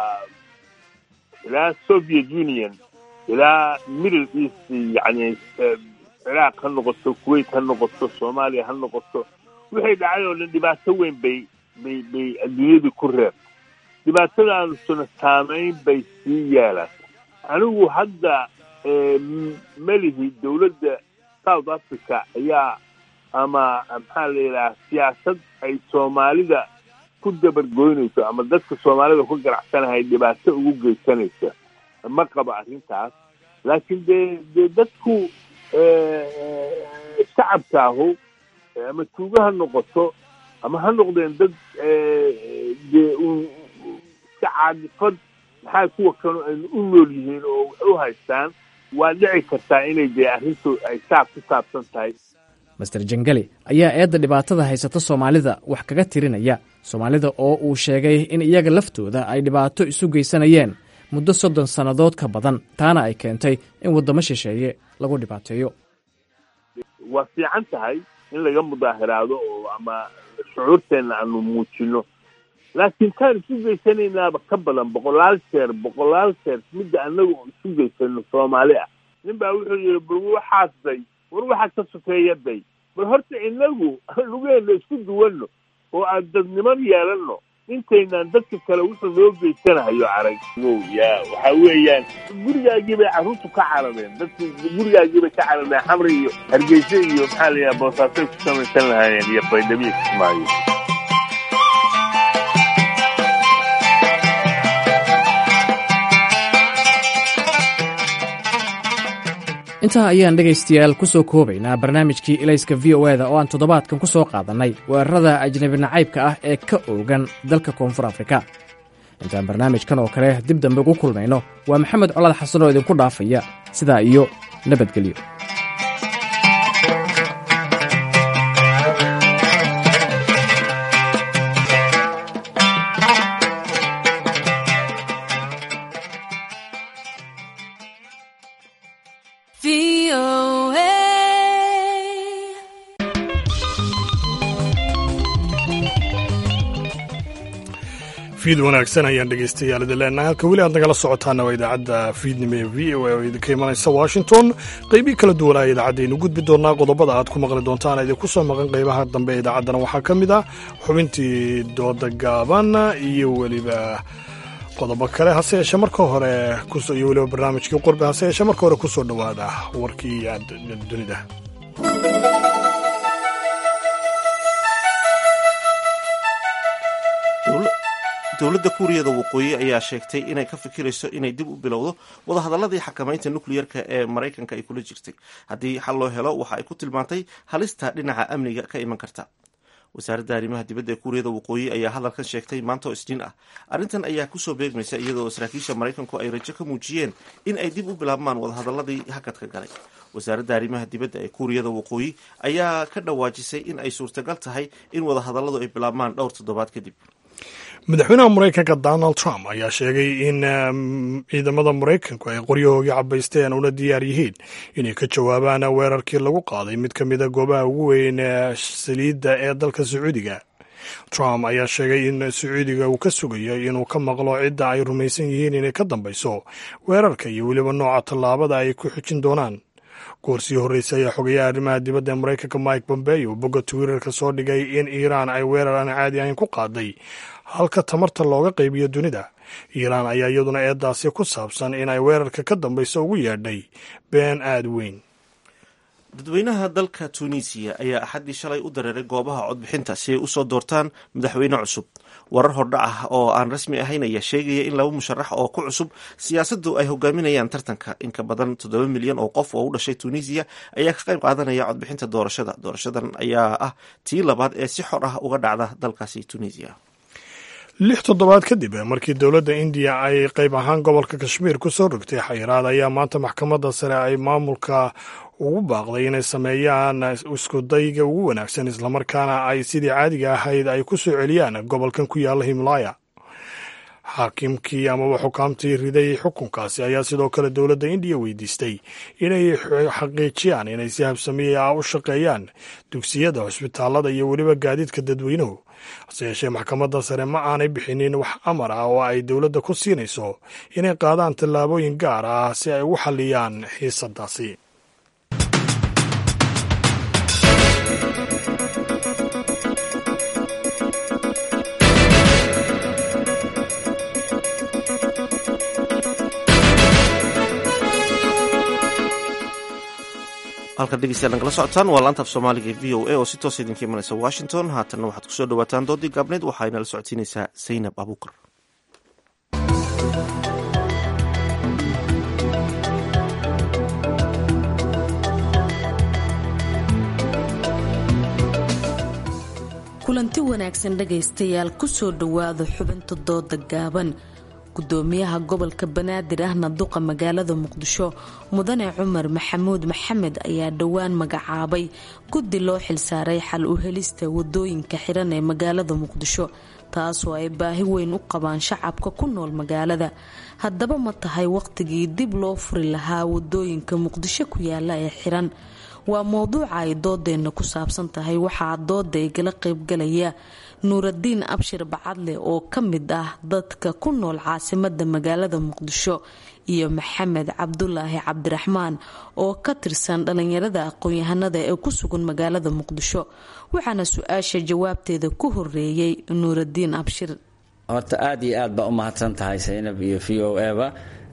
ilaa soviet union ilaa middle east yani ciraaq ha noqoto kuwait ha noqoto soomaaliya ha noqoto wixii dhacay oo dhan dhibaato weyn bay bay bay adduunyadii ku reer dhibaatadaanusuna saamayn bay sii yeelaan anigu hadda melihi dowladda south africa ayaa ama maxaa la yidhaha siyaasad ay soomaalida ku dabargoynayso ama dadka soomaalida ku ganacsanahay dhibaato ugu geysanaysa ma qabo arrintaas laakiin dee dee dadku shacabkaahu ama tuugo ha noqoto ama ha noqdeen dad dee iska caadifad maxaa kuwa kanu aynu u nool yihiin oo wax u haystaan waa dhici kartaa inay dee arrintu ay saab ku saabsan tahay master jangeli ayaa eedda dhibaatada haysata soomaalida wax kaga tirinaya soomaalida oo uu sheegay in iyaga laftooda ay dhibaato isu geysanayeen muddo soddon sannadood ka badan taana ay keentay in waddamo shisheeye lagu dhibaateeyo waa fiican tahay in laga mudaahiraado oo ama shucuurteenna aanu muujino laakiin taan isu geysanaynaaba ka badan boqolaal jeer boqolaal jeer midda annaga isu geysano soomaali ah nin baa wuxuu yihi bal waxaas day war waxaa ka sokeeya day bal horta inagu lugeena isku duwanno oo aan dadniman yeelanno intaynaan dadka kale wuxuu noo geysanahayo arag ya waxa weeyaan gurigaagii bay carruurtu ka carareen dadki gurigaagii bay ka carareen xamri iyo hargeysa iyo maxaa la yidhaha boosaasay ku samaysan lahaayeen iyo baydhabiya kismaayo intaa ayaan dhegaystayaal ku soo koobaynaa barnaamijkii ilayska v o eda oo aan toddobaadkan ku soo qaadannay weerarada ajnabi nacaybka ah ee ka oogan dalka koonfur afrika intaan barnaamijkan oo kale dib dambe ugu kulmayno waa maxamed colaad xasan oo idinku dhaafaya sidaa iyo nabadgelyo fiid wanaagsan ayaan dhegaystayaal idin leenahay halka weli aad nagala socotaana waa idaacadda fiidnimo ee v o a oo idinka imanaysa washington qeybii kala duwanaa idaacaddaaynu gudbi doonaa qodobada aad ku maqli doontaan idinku soo maqan qeybaha dambe ee idaacaddana waxaa ka mid ah xubintii dooda gaaban iyo weliba qodobo kale hase yeeshee marka hore iyo weliba barnaamijkii qurbi hase yeeshee marka hore kusoo dhowaada warkii dunida dowladda kuuriyada waqooyi ayaa sheegtay inay ka fikirayso inay dib u bilowdo wadahadaladii xakamaynta nukliyerka ee maraykanka ay kula jirtay haddii xal loo helo waxa ay ku tilmaantay halista dhinaca amniga ka iman karta wasaaradda arrimaha dibadda ee kuuriyada waqooyi ayaa hadalkan sheegtay maanta oo isniin ah arrintan ayaa kusoo beegmaysa iyadoo saraakiisha maraykanku ay rajo ka muujiyeen in ay dib u bilaabmaan wadahadaladii hakadka galay wasaaradda arrimaha dibadda ee kuuriyada waqooyi ayaa ka dhawaajisay in ay suurtagal tahay in wadahadaladu ay bilaabmaan dhowr toddobaad kadib madaxweynaha maraykanka donald trump ayaa sheegay in ciidamada maraykanku ay qoryahoogii cabaysteen una diyaar yihiin inay ka jawaabaan weerarkii lagu qaaday mid ka mida goobaha ugu weyn saliidda ee dalka sacuudiga trump ayaa sheegay in sacuudiga uu ka sugayo inuu ka maqlo cidda ay rumaysan yihiin inay ka dambayso weerarka iyo weliba nooca tallaabada ay ku xijin doonaan goorsii horreysay ayaa xogayaha arrimaha dibadda ee maraykanka mike pompeo bogga twitterka soo dhigay in iiraan ay weerar aan caadi ahayn ku qaaday halka tamarta looga qaybiyo dunida iiraan ayaa iyaduna eedaasi ku saabsan in ay weerarka ka dambayso ugu yeedhay been aad weyn dadweynaha dalka tunisiya ayaa axaddii shalay u dareeray goobaha codbixinta si ay usoo doortaan madaxweyne cusub warar hordhac ah oo aan rasmi ahayn ayaa sheegaya in laba musharax oo ku cusub siyaasaddu ay hogaaminayaan tartanka in ka badan toddoba milyan oo qof oo u dhashay tunisiya ayaa ka qayb qaadanaya codbixinta doorashada doorashadan ayaa ah tii labaad ee si xor ah uga dhacda dalkaasi tunisiya lix toddobaad kadib markii dowladda indiya ay qayb ahaan gobolka kashmiir ku soo rogtay xayiraad ayaa maanta maxkamadda sare ay maamulka ugu baaqday inay sameeyaan iskudayga ugu wanaagsan islamarkaana ay sidii caadiga ahayd ay ku soo celiyaan gobolkan ku yaalla himalaaya xaakimkii amaba xukaamtii riday xukunkaasi ayaa sidoo kale dowladda indiya weydiistay inay xaqiijiyaan inay si habsamiye ah u shaqeeyaan dugsiyada cusbitaalada iyo weliba gaadiidka dadweynuhu hase yeeshee maxkamadda sare ma aanay bixinin wax amar ah oo ay dowladda ku siinayso inay qaadaan tallaabooyin gaar ah si ay ugu xalliyaan xiisadaasi halkan dhegeystayaal nagala socotaan waa laanta af soomaaliga e v o a oo si toosa idinka imanaysa washington haatanna waxaad kusoo dhawaataan doodii gaabneed waxaa inala socodsiinaysaa zaynab abuukar kulanti wanaagsan dhagaystayaal kusoo dhowaada xubinta dooda gaaban gudoomiyaha gobolka banaadir ahna duqa magaalada muqdisho mudane cumar maxamuud maxamed ayaa dhowaan magacaabay guddi loo xilsaaray xal u helista wadooyinka xiran ee magaalada muqdisho taasoo ay baahi weyn u qabaan shacabka ku nool magaalada haddaba ma tahay waqtigii dib loo furi lahaa wadooyinka muqdisho ku yaala ee xiran waa mowduuca ay doodeenna ku saabsan tahay waxaa dooda igala qaybgalaya nuuradiin abshir bacadle oo ka mid ah dadka ku nool caasimada magaalada muqdisho iyo maxamed cabdulaahi cabdiraxmaan oo ka tirsan dhalinyarada aqoon-yahanada ee ku sugan magaalada muqdisho waxaana su-aasha jawaabteeda ku horeeyey nuuradiin abshir horta aada iyo aad baa u mahadsan tahay saynab iyo v o eba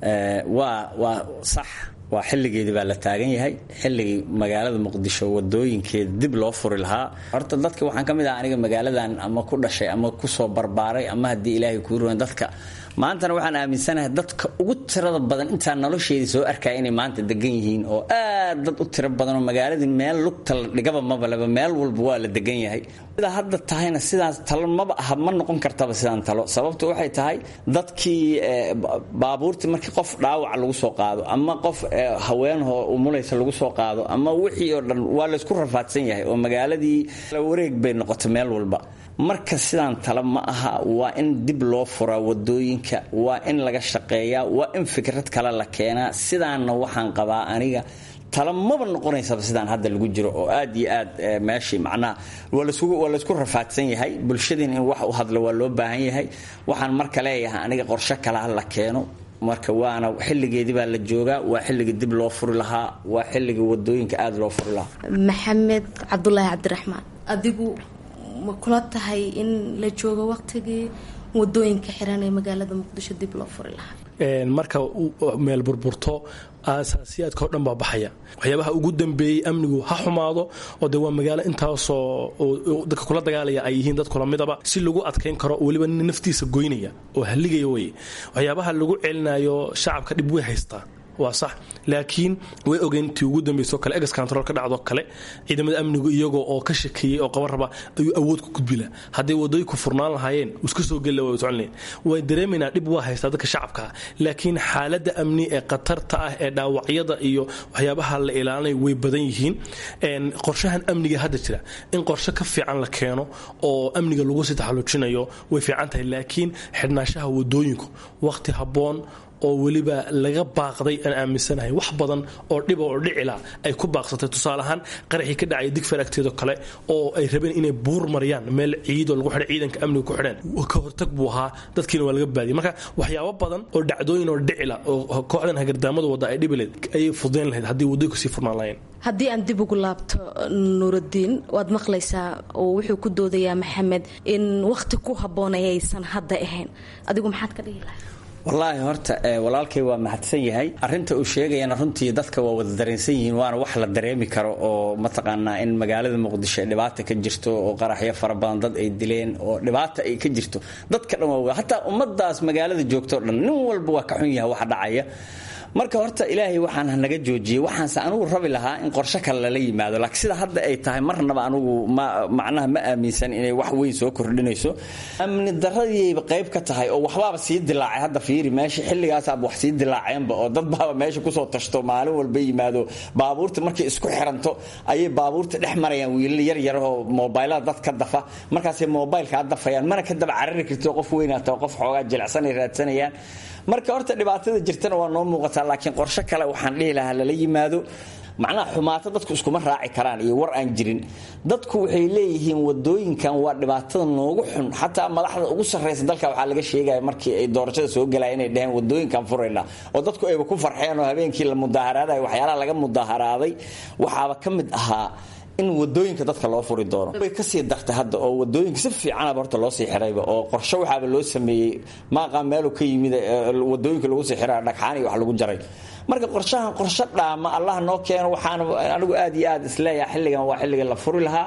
waa waa sax waa xilligeedii baa la taagan yahay xilligii magaalada muqdisho wadooyinkeeda dib loo furi lahaa horta dadka waxaan ka mid ah aniga magaaladan ama ku dhashay ama kusoo barbaaray ama haddii ilaahay kuu ruwan dadka maantana waxaan aaminsanahay dadka ugu tirada badan intaa nolosheedii soo arkaya inay maanta degan yihiin oo aad dad u tiro badan oo magaaladii meel lugta la dhigaba mabaleba meel walba waa la degan yahay sidaa hadda tahayna sidaas talo maba aha ma noqon kartaba sidaan talo sababtu waxay tahay dadkii baabuurtii markii qof dhaawac lagu soo qaado ama qof haweenho umulaysa lagu soo qaado ama wixii oo dhan waa laysku rafaadsan yahay oo magaaladii wareeg bay noqotay meel walba marka sidaan tala ma aha waa in dib loo furaa wadooyinka waa in laga shaqeeyaa waa in fikrad kale la keenaa sidaanna waxaan qabaa aniga tala maba noqonaysaba sidaan hadda lagu jiro oo aad iyo aad meeshii macnaha waa laysku rafaadsan yahay bulshadiina in wax u hadlo waa loo baahan yahay waxaan marka leeyahay aniga qorshe kalaha la keeno marka waana xilligeedii baa la joogaa waa xilligii dib loo furi lahaa waa xilligii wadooyinka aada loo furi lahaa maxamed cabdulaahi cabdiraxmaan adigu ma kula tahay in la joogo waqtigii wadooyinka xiran ee magaalada muqdisho dib loo furi lahaa marka meel burburto aasaasiyaadka o dhan baa baxaya waxyaabaha ugu dambeeyey amnigu ha xumaado oo de waa magaalo intaasoo dadka kula dagaalaya ay yihiin dad kula midaba si lagu adkayn karo weliba nin naftiisa goynaya oo halligaya wey waxyaabaha lagu celinayo shacabka dhib way haystaa waa sax laakiin way ogeyntii ugu dambayso kale egas control ka dhacdo kale ciidamada amnigu iyagoo oo ka shakeeyey oo qaban raba ayuu awood ku gudbila hadday wadooyinku furnaan lahaayeen iska soo geli way socon lahayn way dareemaynaa dhib waa haystaa dadka shacabka laakiin xaaladda amni ee khatarta ah ee dhaawacyada iyo waxyaabaha la ilaalinayo way badan yihiin qorshahan amniga hadda jira in qorshe ka fiican la keeno oo amniga lagu sii taxallujinayo way fiican tahay laakiin xidhnaanshaha wadooyinku waqti habboon oo weliba laga baaqday aan aaminsanahay wax badan oo dhiba oo dhicila ay ku baaqsatay tusaale ahaan qaraxii ka dhacay digfar agteedo kale oo ay rabeen inay buur mariyaan meel ciidoo lagu xidhay ciidanka amniga ku xidheen ka hortag buu ahaa dadkiina waa laga baadiyay marka waxyaabo badan oo dhacdooyin oo dhicila oo kooxdan hagardaamada wadda ay dhibi lahayd ayay fudayn lahayd haddii waddooyinku sii furnaan lahayn haddii aan dib ugu laabto nuuraddiin waad maqlaysaa oo wuxuu ku doodayaa maxamed in wakhti ku habboon ayaysan hadda ahayn adigu maxaad ka dhihi lahay wallaahi horta walaalkay waa mahadsan yahay arinta uu sheegayana runtii dadka waa wada dareensan yihiin waana wax la dareemi karo oo mataqaanaa in magaalada muqdisho ay dhibaata ka jirto oo qaraxyo fara badan dad ay dileen oo dhibaata ay ka jirto dadka dhan waa hataa ummadaas magaalada joogto o dhan nin walba waa ka xun yahay waxa dhacaya marka horta ilaahay waxaan naga joojiyey waxaanse anugu rabi lahaa in qorshe kale lala yimaado laakiin sida hadda ay tahay marnaba anugu ma macnaha ma aaminsan inay wax weyn soo kordhinayso amni daradiiba qayb ka tahay oo waxbaaba sii dilaacay hadda fiiri meesha xilligaasaaba wax sii dilaaceenba oo dad baaba meesha kusoo tashto maalin walba yimaado baabuurta markay isku xiranto ayay baabuurta dhex marayaan wiilal yar yarahoo moobaylada dad ka dafa markaasay moobaylkaa dafayaan mana ka daba carari karto qof weynaata qof xoogaa jilicsanay raadsanayaan marka horta dhibaatada jirtana waa noo muuqataa laakiin qorshe kale waxaan dhihi lahaa lala yimaado macnaha xumaato dadku iskuma raaci karaan iyo war aan jirin dadku waxay leeyihiin wadooyinkan waa dhibaatada noogu xun xataa madaxda ugu sarraysa dalka waxaa laga sheegaya markii ay doorashada soo galaya inay dhaheen wadooyinkan furayna oo dadku ayba ku farxeen oo habeenkii la mudaaharaadayo waxyaalaha laga mudaaharaaday waxaaba ka mid ahaa in wadooyinka dadka loo furi doono way kasii dartay hadda oo wadooyinka si fiicanaba horta loo sii xirayba oo qorshe waxaaba loo sameeyey maaqaa meelu ka yimid wadooyinka lagu sii xiraa dhagxaan iyo wax lagu jaray marka qorshahan qorshe dhaama allah noo keeno waxaan anigu aad iyo aad isleeyaha xilligan waa xilliga la furi lahaa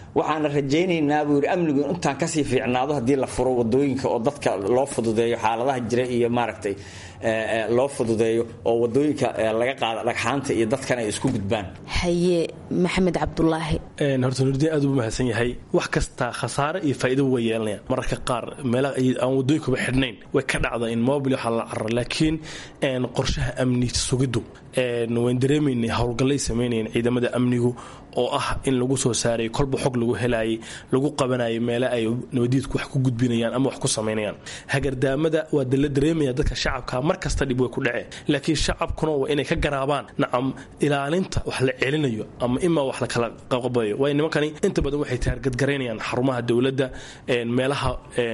waxaana rajaynaynaa buu yidhi amnigu in intaan kasii fiicnaado haddii la furo wadooyinka oo dadka loo fududeeyo xaaladaha jira iyo maaragtay loo fududeeyo oo wadooyinka laga qaada dhagxaanta iyo dadkan ay isku gudbaan haye maxamed cabdulaahi horta nuurdiin aad u mahadsan yahay wax kasta khasaare iyo faa'iido way yeelanayaan mararka qaar meelaha aan wadooyinkuba xidhnayn way ka dhacda in mobil waxaa la carara laakiin qorshaha amni sugiddu waan dareemaynay howlgallay samaynayeen ciidamada amnigu oo ah in lagu soo saaray kolba xog lagu helaayay lagu qabanayay meele ay nabadiidku wax ku gudbinayaan ama wax ku samaynayaan hagardaamada waa la dareemaya dadka shacabka mar kasta dhib way ku dhaceen laakiin shacabkuna waa inay ka garaabaan nacam ilaalinta wax la celinayo ama imaa wax la kala qabayo waayo nimankani inta badan waxay taargadgaraynayaan xarumaha dowladda meelaha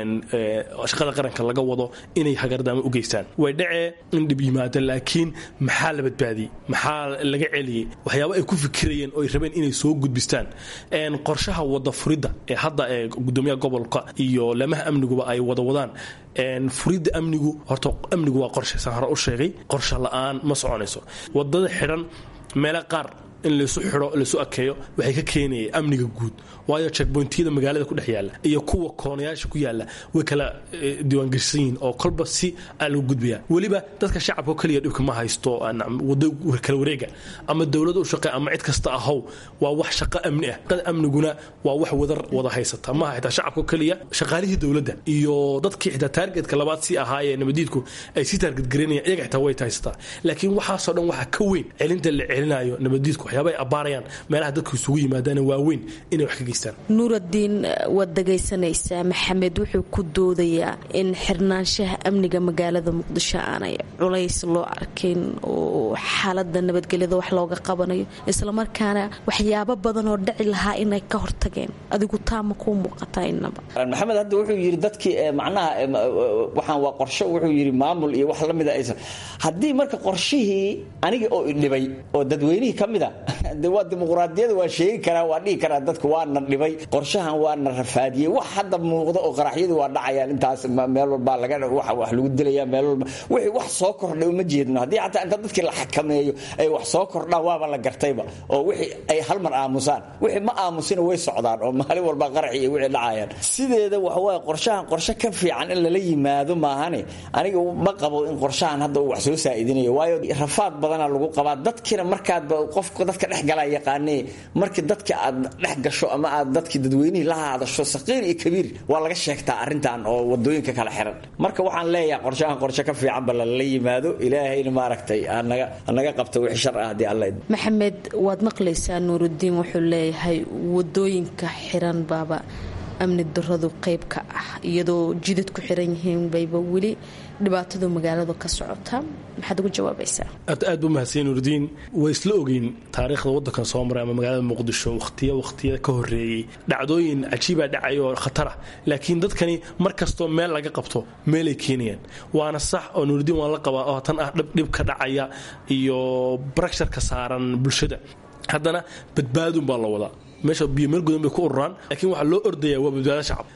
shaqada qaranka laga wado inay hagardaamo u geystaan way dhacee in dhib yimaado laakiin maxaa la badbaadiyey maxaa laga celiyey waxyaaba ay ku fikirayeen oo ay rabeen inay soo gudbistaan qorshaha wada furidda ee hadda ee gudoomiyaha gobolka iyo lamaha amniguba ay wada wadaan furidda amnigu horta amnigu waa qorshe saan hore u sheegay qorshe la-aan ma soconayso wadada xidhan meelo qaar in laysu xidho laysu akeeyo waxay ka keenayay amniga guud waayo checkpointiyada magaalada ku dhex yaalla iyo kuwa koonayaasha ku yaalla way kala diiwaangeshan yihiin oo kolba si aa lagu gudbaya weliba dadka shacabka keliya dhibka ma haysto wado kala wareega ama dowlad u shaqe ama cid kasta ahow waa wax shaqo amni ah shaqada amniguna waa wax wadar wada haysata maaha xitaa shacabka keliya shaqaalihii dowladda iyo dadkii xitaa taargetka labaad si ahaayee nabadiidku ay si taargetgareynayaan iyaga xitaa way haysataa laakiin waxaasoo dhan waxaa ka weyn celinta la celinayo nabadiidku waxyaaba ay abbaarayaan meelaha dadku isugu yimaadaan waaweyn inay wax ka geystaan nuuraddiin waad dhegaysanaysaa maxamed wuxuu ku doodayaa in xirnaanshaha amniga magaalada muqdisho aanay culays loo arkin oo xaalada nabadgelyada wax looga qabanayo islamarkaana waxyaabo badan oo dhici lahaa inay ka hortageen adigu taama kuu muuqataa inaba maxamed hadda wuxuu yidhi dadkii macnaha waxaan waa qorsho wuxuu yidhi maamul iyo wax lamida aysan haddii marka qorshihii aniga oo idhibay oo dadweynihii ka mid a de waa dimuqraadiyada waa sheegi karaa waa dhihi karaa dadku waana dhibay qorshahan waana rafaadiyey wax hadda muuqda oo qaraxyadii waa dhacayaan intaas meel walbaa laga wax lagu dilaya meel walba wixii wax soo kordhay uma jeedno haddii xataa inta dadkii la xakameeyo ay wax soo kordhaan waaba la gartayba oo wixii ay hal mar aamusaan wixii ma aamusina way socdaan oo maalin walba qaraxi iyo wixii dhacayaan sideeda waxawaaye qorshahan qorshe ka fiican in lala yimaado maahane aniga ma qabo in qorshahan hadda uu wax soo saa'idinayo waayo rafaad badana lagu qabaa dadkina markaadba qofka dadka dhex galaa yaqaanee markii dadka aad dhex gasho ama aad dadkii dadweynihii la hadasho saqiir iyo kabiir waa laga sheegtaa arrintan oo wadooyinka kala xiran marka waxaan leeyahay qorshahan qorshe ka fiicanba lala yimaado ilaahayna maaragtay anaga qabta wixii shar ah haddii alla maxamed waad maqlaysaa nuuruddiin wuxuu leeyahay wadooyinka xiran baaba amni daradu qayb ka ah iyadoo jidad ku xiran yihiin bayba weli dhibaatadu magaaladu ka socota maxaad ugu jawaabaysaa aad aad buu mahadsan nuurdiin way isla ogeyn taariikhda waddankan soo maray ama magaalada muqdisho wakhtiya wakhtiyada ka horreeyey dhacdooyin cajiibaa dhacay oo khatar ah laakiin dadkani mar kastoo meel laga qabto meelay keenayaan waana sax oo nuurdiin waan la qabaa oo tan ah dhib ka dhacaya iyo barakshar-ka saaran bulshada haddana badbaadun baa la wadaa meesha biyo meel gudan bay ku ururaan laakiin waxaa loo ordaya waa badbaado shacab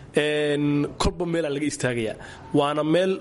kolba meelaa laga istaagayaa waana meel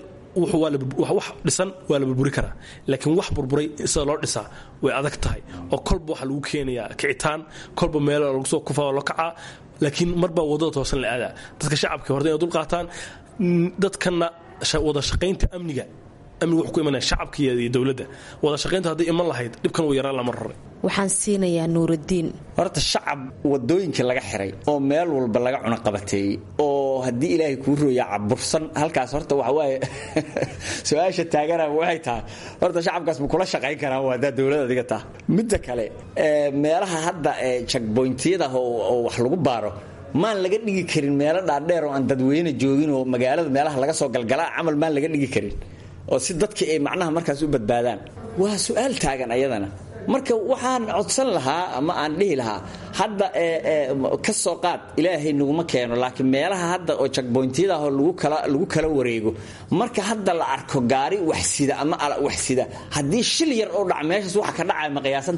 wax dhisan waa la burburi karaa laakiin wax burburay sida loo dhisaa way adag tahay oo kolba waxaa lagu keenayaa kicitaan kolba meel lagu soo kufaa loo kacaa laakiin marbaa wadada toosan la aadaa dadka shacabka horta inay dul qaataan dadkana wada shaqaynta amniga amniga wuxuu ku imanaya shacabka iyo dowladda wada shaqaynta hadday iman lahayd dhibkan uu yaraan lama raray waxaan siinayaa nuuraddiin horta shacab wadooyinkii laga xiray oo meel walba laga cunaqabateeyey oo haddii ilaahay kuu rooya cabursan halkaas horta waxawaaye su-aasha taagana waxay tahay horta shacabkaas ma kula shaqayn karaa waa haddaa dowlad adiga taha midda kale meelaha hadda jagboyntiyada oo wax lagu baaro maan laga dhigi karin meelo dhaadheer oo aan dadweyne joogin oo magaalada meelaha laga soo galgalaa camal maan laga dhigi karin oo si dadka ay macnaha markaas u badbaadaan waa su-aal taagan ayadana marka waxaan codsan lahaa ama aan dhihi lahaa hadda ka soo qaad ilaahay naguma keeno laakiin meelaha hadda oo jagboyntiyadaahoo lagu kala wareego marka hadda la arko gaari waxsida ama waxsida haddii shil yar oo dhaca meeshaas waxa ka dhacaya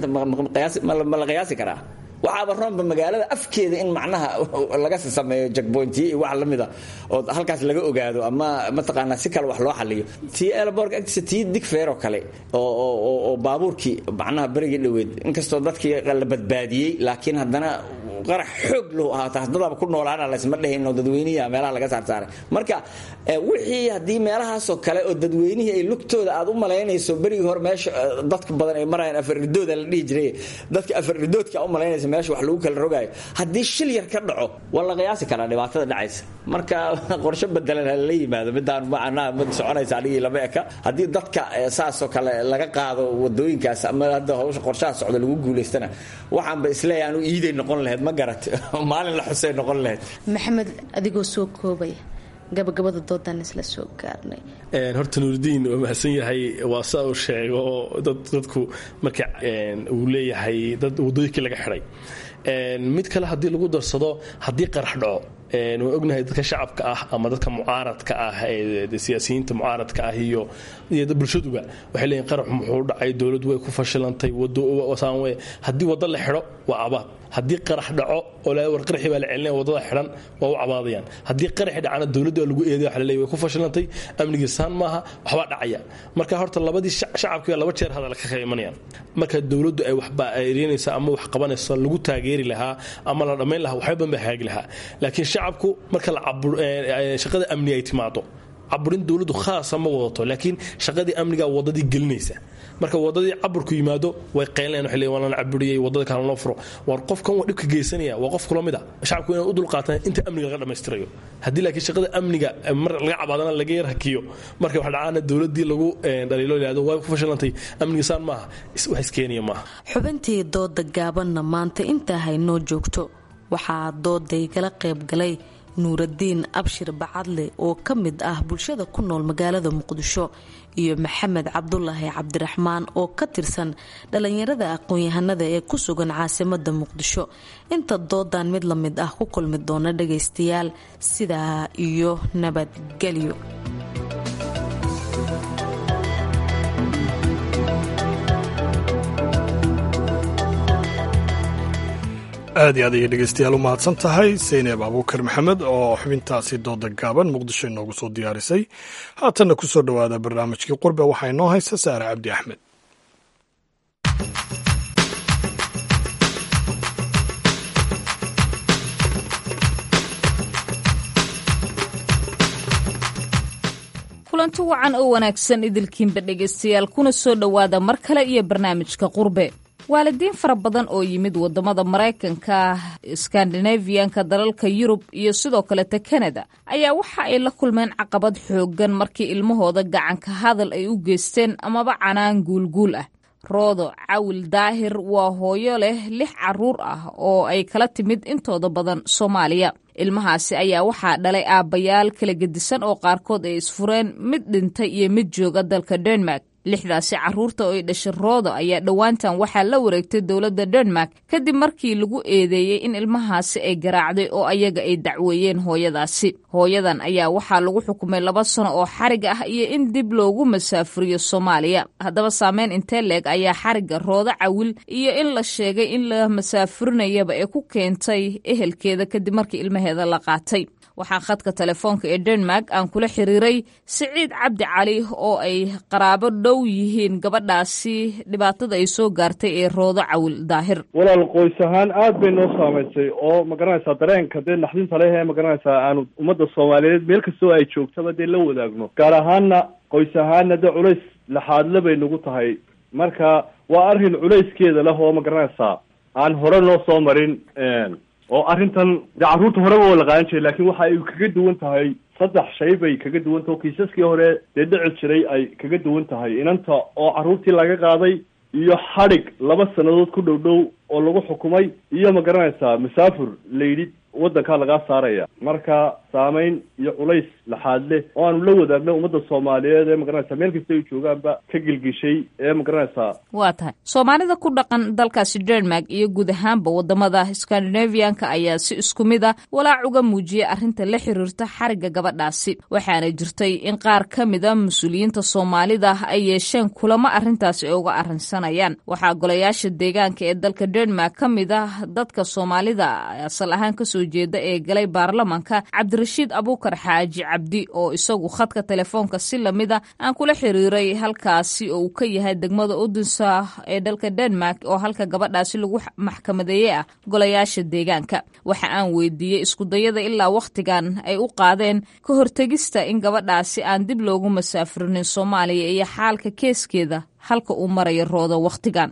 ma la qiyaasi karaa waxaaba roonba magaalada afkeeda in macnaha laga sameeyo jagboyntiyo iyo wax lamida oo halkaas laga ogaado ama mataqaanaa si kale wax loo xaliyo tii elborg agtiisa tii digfeer oo kale oo baabuurkii macnaha berigii dhoweed inkastoo dadkii la badbaadiyey laakiin haddana qarax xoog lahu ahaato haddadaba ku noolaana laysma dhehino dadweynihi meelaha laga saarsaaray marka wixii haddii meelahaasoo kale oo dadweynihii ay lugtooda aad u malaynayso berigii hore meesha dadka badan ay marayaan afarridooda la dhihi jiray dadka afarridoodka u malaynaysa meesha wax lagu kala rogaayo haddii shil yar ka dhaco waa la qiyaasi karaa dhibaatada dhacaysa marka qorshe bedelan hala yimaado midaan macnaha mid soconaysa anigii lama eka haddii dadka saasoo kale laga qaado wadooyinkaas ama hadda hawsha qorshaha socda lagu guulaystana waxaanba isleeyahay anu iiday noqon lahayd ma garat maalin la xusay noqon lahayd maxamed adigoo soo koobaya gabagabada doodan isla soo gaarnay horta nuuridiin waa mahadsan yahay waa saa uu sheego dadku marka uu leeyahay dad wadooyinkii laga xidhay mid kale haddii lagu darsado haddii qarax dhaco waan ognahay dadka shacabka ah ama dadka mucaaradka ah siyaasiyiinta mucaaradka ah iyo bulshaduba waxay leeyihin qarax muxuu dhacay dowladdu way ku fashilantay haddii waddo la xidho waa abaad haddii qarax dhaco oo war qaraxii baa la celinaya waddada xidhan waa u cabaadayaan haddii qaraxi dhacana dowladda waa lagu eeday waxa la leeyahay way ku fashilantay amnigii saan maaha waxbaa dhacaya marka horta labadii shacabkii laba jeer hadal ka imanayaan marka dowladdu ay waxba erinaysa ama wax qabanaysa lagu taageeri lahaa ama la dhammayn lahaa waxba badan baa hagaagi lahaa laakiin shacabku marka shaqada amni ay timaado caburin dowladdu khaasa ma wadato laakiin shaqadii amniga wadadii gelinaysa marka wadadii caburku yimaado way qaylayan waxay leeyihin waa lana caburiyey wadada kale loo furo war qofkan waa dhibka geysanaya waa qof kula mid a shacabku inay u dulqaataan inta amniga laga dhammaystirayo haddii laakiin shaqada amniga mar laga cabaadana laga yar hakiyo marka wax dhacaana dowladii lagu dhaliilo yidhahdo waa ku fashilantay amniga saan maaha wax iskeenaya maaha xubintii dooda gaabanna maanta intaa haynoo joogto waxaa dooday gala qayb galay nuuradiin abshir bacadle oo ka mid ah bulshada ku nool magaalada muqdisho iyo maxamed cabdulaahi cabdiraxmaan oo ka tirsan dhalinyarada aqoon-yahanada ee ku sugan caasimada muqdisho inta doodan mid la mid ah ku kulmi doona dhagaystayaal sidaa iyo nabadgelyo aad iyo aad ayay dhegeystayaal u mahadsan tahay sayneeb abuukar maxamed oo xubintaasi dooda gaaban muqdisho inoogu soo diyaarisay haatanna ku soo dhowaada barnaamijkii qurbe waxaa inoo haysa saare cabdi axmed kulanti wacan oo wanaagsan idilkiinba dhegaystayaal kuna soo dhowaada mar kale iyo barnaamijka qurbe waalidiin fara badan oo yimid wadamada maraykanka skandinafiyanka dalalka yurub iyo sidoo kaleta kanada ayaa waxa ay la kulmeen caqabad xooggan markii ilmahooda gacanka hadal ay u geysteen amaba canaan guulguul ah roodo cawil daahir waa hooyo leh lix caruur ah oo ay kala timid intooda badan soomaaliya ilmahaasi ayaa waxaa dhalay aabbayaal kala gedisan oo qaarkood ay isfureen mid dhintay iyo mid jooga dalka denmark lixdaasi caruurta oo ay dhashay roodo ayaa dhowaantan waxaa la wareegtay dowladda denmark kadib markii lagu eedeeyey in ilmahaasi ay garaacday oo ayaga ay dacweeyeen hooyadaasi hooyadan ayaa waxaa lagu xukumay laba sano oo xarig ah iyo in dib loogu masaafuriyo soomaaliya haddaba saameyn intee leeg ayaa xarigga roodo cawil iyo in la sheegay in la masaafurinayaba ee ku keentay ehelkeeda kadib markii ilmaheeda la qaatay waxaa khadka telefoonka ee denmark aan kula xiriiray siciid cabdi cali oo ay qaraabo dhow yihiin gabadhaasi dhibaatada ay soo gaartay ee roodo cawil daahir walaal qoys ahaan aad bay noo saamaysay oo magaranaysaa dareenka dee naxdinta leh ee magaranaysaa aanu ummadda soomaaliyeed meel kastoo ay joogtaba dee la wadaagno gaar ahaana qoys ahaana dee culays laxaadle bay nagu tahay marka waa arrin culayskeeda leh oo magaranaysaa aan hore noo soo marin oo arrintan dee carruurta horeba oo la qaadan jiray laakiin waxa ay kaga duwan tahay saddex shay bay kaga duwan tahay oo kiisaskii hore dee dhici jiray ay kaga duwan tahay inanta oo carruurtii laga qaaday iyo xadhig laba sannadood ku dhow dhow oo lagu xukumay iyo ma garanaysaa masaafur la yidhi waddankaa lagaa saaraya marka saameyn iyo culays laxaad leh oo aanu la wadaagna ummadda soomaaliyeed ee magaranaysaa meel kasta ay joogaanba ka gelgishay ee magaranaysaa waa tahay soomaalida ku dhaqan dalkaasi denmark iyo guud ahaanba wadamada skandinaviyanka ayaa si isku mid a walaac uga muujiyay arrinta la xiriirta xarigga gabadhaasi waxaana jirtay in qaar ka mid a mas-uuliyiinta soomaalida ay yeesheen kulamo arrintaasi ay uga arrinsanayaan waxaa golayaasha deegaanka ee dalka denmark ka mid ah dadka soomaalida asal ahaan kasoo jeeda ee galay baarlamanka cabdi cabdirashiid abuukar xaaji cabdi oo isagu khadka telefoonka si lamida aan kula xiriiray halkaasi oo uu ka yahay degmada udunsa ee dalka denmark oo halka gabadhaasi lagu maxkamadeeye ah golayaasha deegaanka waxa aan weydiiyey iskudayada ilaa wakhtigan ay u qaadeen ka hortegista in gabadhaasi aan dib loogu masaafurinin soomaaliya iyo xaalka keeskeeda halka uu marayo roodo wakhtigan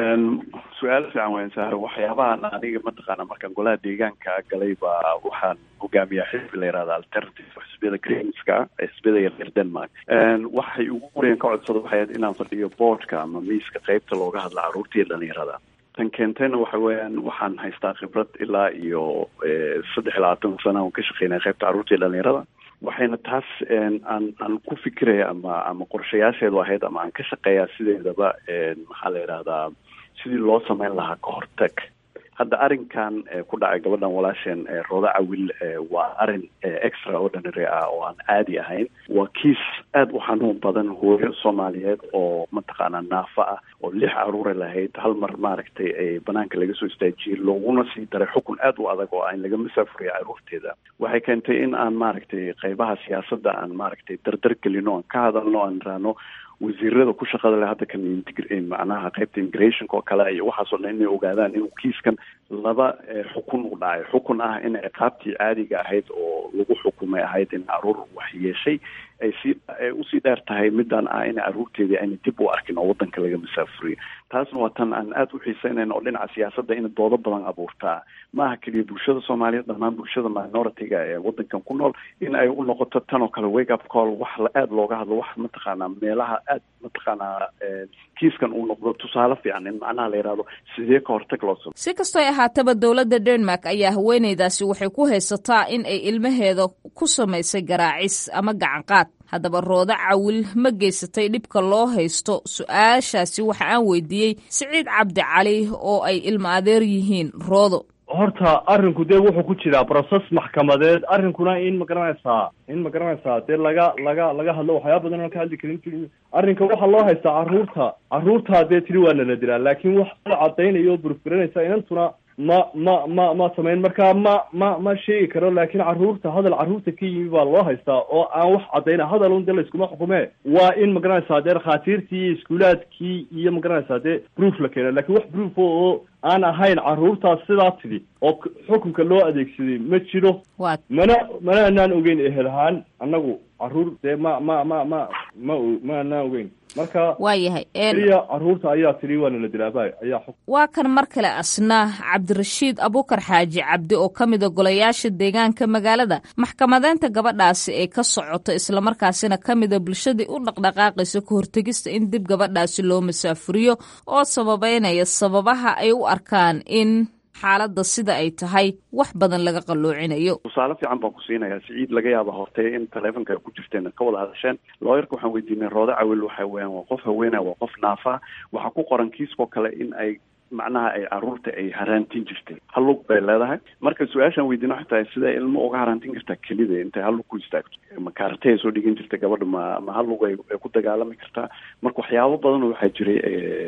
su-aal fiican weyn saaro waxyaabahan aniga mataqaana markaan golaha deegaanka galay baa waxaan hogaamiyaa xisbi la yihahda alternative xisbiyada greenska xisbiyada yaryar denmark waxay ugu horeyan ka codsada waxay ahayd inaan fadhiyo boardka ama miiska qeybta looga hadla caruurta iyo dhalinyarada tan keentayna waxa weeyaan waxaan haystaa khibrad ilaa iyo saddex iyo labaatan sana aan ka shaqeynaya qeybta carruurta iyo dhalinyarada waxayna taas aan aan ku fikiraya ama ama qorshayaasheedu ahayd ama aan ka shaqeeyaa sideedaba maxaa la yidhahdaa sidii loo sameyn lahaa ka hortag hadda arrinkan ku dhacay gabadhan walaasheen rooda cawil waa arrin extraordinary ah oo aan caadi ahayn waa kiis aada u xanuun badan hooyo soomaaliyeed oo mataqaanaa naafa ah oo lix caruura lahayd hal mar maaragtay banaanka laga soo istaajiyey looguna sii daray xukun aada u adag oo aan laga masaafuriya caruurteeda waxay keentay in aan maaragtay qeybaha siyaasadda aan maaragtay dardar gelino aan ka hadalno aan raano wasiirada ku shaqada leh hadda kan macnaha qeybta immigrationka oo kale iyo waxaasoo dhan inay ogaadaan inuu kiiskan laba xukun u dhacay xukun ah in ciqaabtii caadiga ahayd oo lagu xukumay ahayd in caruur wax yeeshay ay sii usii dheer tahay midaan ah in caruurteedii ayna dib u arkin oo wadanka laga masaafuriyo taasna waa tan aan aada u xiiseynayn oo dhinaca siyaasadda in doodo badan abuurtaa maaha keliya bulshada soomaaliyeed dhammaan bulshada minority-ga ee wadankan ku nool in ay u noqoto tan oo kale wake up call wax aada looga hadlo wax mataqaanaa meelaha aad mataqaanaa kiiskan uu noqdo tusaale fiican in macnaha la yidhahdo sidee ka hortag loo samo si kastoo ay ahaataba dowladda denmark ayaa haweeneydaasi waxay ku haysataa in ay ilmaheeda ku samaysay garaacis ama gacanqaad haddaba roodo cawil ma geysatay dhibka loo haysto su-aashaasi waxa aan weydiiyey siciid cabdi cali oo ay ilmo adeer yihiin roodo horta arrinku dee wuxuu ku jiraa process maxkamadeed arrinkuna in magaranaysaa in magaranaysaa dee laga laga laga hadlo waxyaaba badan oon ka hadli karin arrinka waxaa loo haystaa carruurta carruurtaa dee tiri waa nala dilaa laakiin wax la cadaynayo oo burburinaysa inantuna ma ma ma ma samayn marka ma ma ma sheegi karo laakiin carruurta hadal carruurta ka yimi baa loo haystaa oo aan wax caddayna hadal un dee layskuma xukume waa in magaranaysaa dee dhakhaatiirtii iyo iskuulaadkii iyo magaranaysaa dee proof la keeno lakin wax proof oo aan ahayn carruurtaas sidaa tidhi oo xukunka loo adeegsaday ma jiro mana mana anaan ogeyn ehel ahaan annagu carruur dee ma ma ma ma ma ma anaan ogeyn marka waayahay keliya carruurta ayaa tidhi waa nala dilaaba ayaa xukun waa kan mar kale asna cabdirashiid abuukar xaaji cabdi oo ka mida golayaasha deegaanka magaalada maxkamadeynta gabadhaasi ee ka socoto islamarkaasina ka mida bulshadii u dhaqdhaqaaqaysa ka hortegista in dib gabadhaasi loo masaafuriyo oo sababeynaya sababaha ay u arkaan in xaaladda sida ay tahay wax badan laga qalloocinayo tusaale fiican baan ku siinayaa siciid laga yaaba hortay in taleefonka ay ku jirteen ka wada hadasheen looyarka waxaan weydiinay roodo cawil waxa weeyaan waa qof haweenaya waa qof naafa waxaa ku qoran kiiskoo kale in ay macnaha ay caruurta ay haraantin jirtay hallug bay leedahay marka su-aashaan weydiina waxay tahay siday ilmo uga haraantin kartaa kelida intay hallug ku istaagto ma kaartay ay soo dhigan jirta gabadha ma ma hallug ay ay ku dagaalami kartaa marka waxyaabo badan waxaa jiray